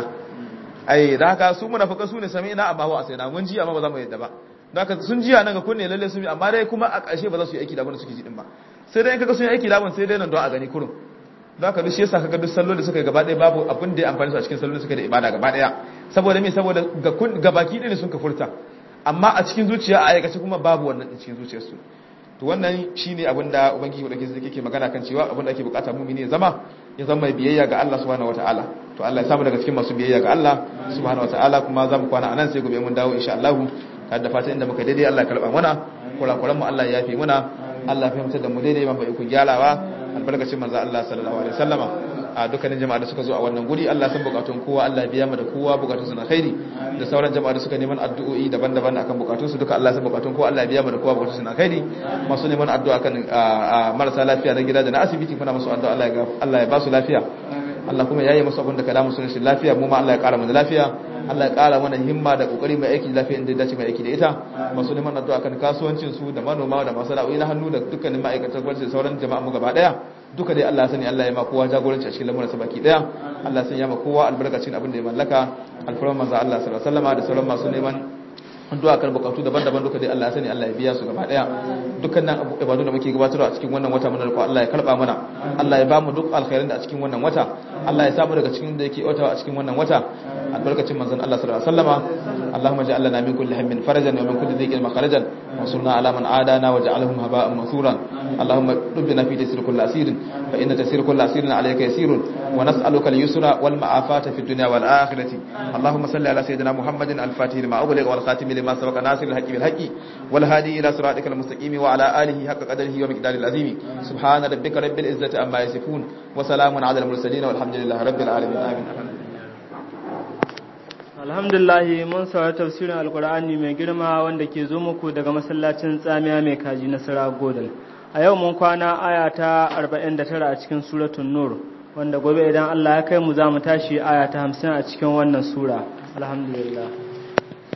ai da haka su munafikan su ne sami'ina amma wa asaina mun ji amma ba za mu yadda ba da haka sun jiya nan ga kunne lalle sun bi amma dai kuma a ƙarshe ba za su yi aiki da abin da suke ji din ba sai dai in kaga sun yi aiki da abin sai dai nan don a gani kurum da haka duk shi yasa kaga duk sallo da suka yi gaba ɗaya babu abin da ya amfani su a cikin sallo da suka da ibada gaba ɗaya saboda me saboda ga kun ga baki ɗaya sun ka furta amma a cikin zuciya a aikace kuma babu wannan a cikin zuciyarsu to wannan shine abin da ubangiji da ke ke magana kan cewa abin da ake bukata mumini ya zama ya zama mai biyayya ga Allah subhanahu wataala to Allah ya samu daga cikin masu biyayya ga Allah subhanahu wataala kuma za mu kwana anan sai gobe mun dawo insha Allah ta da fatan inda muka daidai Allah ya karba mana kurakuran mu Allah ya yafe muna Allah ya fahimtar da mu daidai ban bai ku gyarawa albarkacin manzo Allah sallallahu alaihi wasallama a dukkanin jama'a da suka zo a wannan guri Allah san bukatun kowa Allah biya mu da kowa bukatun su na khairi da sauran jama'a da suka neman addu'o'i daban-daban akan bukatun su duka Allah san bukatun kowa Allah biya mu da kowa bukatun su na khairi masu neman addu'a kan marasa lafiya na gida da na asibiti kuna musu addu'a Allah ya Allah ya ba su lafiya Allah kuma yayi musu abin da kada musu rashin lafiya mu ma Allah ya kara mu da lafiya Allah ya kara mana himma da kokari mai aiki lafiya inda dace mai aiki da ita masu neman addu'a kan kasuwancin su da manoma da masana'o'i na hannu da dukkanin ma'aikatan gwamnati da sauran jama'a mu gaba daya duka dai Allah sani Allah ya ma kowa jagoranci a cikin lamuran sa baki daya Allah sani ya ma kowa albarkacin abin da ya mallaka alfarman manzo Allah sallallahu alaihi wasallam da sauran masu neman addu'a kan bukatu daban-daban duka dai Allah sani Allah ya biya su gaba daya dukkanin ibadu da muke gabatarwa a cikin wannan wata mun ko Allah ya karba mana Allah ya ba mu duk alkhairin da a cikin wannan wata Allah ya samu daga cikin da yake wata a cikin wannan wata albarkacin manzon Allah sallallahu alaihi wasallama Allahumma ja'al lana min kulli hammin farajan wa min kulli dhiqin makharajan wa sunna ala man adana wa ja'alhum haba'an mansuran Allahumma dubbina fi tasir kulli asirin fa inna tasir kulli asirin alayka yasirun wa nas'aluka al-yusra wal ma'afata fi dunya wal akhirati Allahumma salli ala sayyidina Muhammadin al-fatih lima ughliqa wal khatim lima sabaqa nasir al-haqqi bil haqqi wal hadi ila siratikal mustaqim wa ala alihi haqqa qadrihi wa miqdaril azim subhana rabbika rabbil izzati amma yasifun wa salamun ala al-mursalin walhamdulillahi rabbil alamin amin alhamdulillah mun saurari tafsirin alkur'ani mai girma wanda ke zo muku daga masallacin tsamiya mai kaji na sara godal a yau mun kwana aya ta 49 a cikin suratun nur wanda gobe idan Allah ya kai mu za mu tashi aya ta 50 a cikin wannan sura alhamdulillah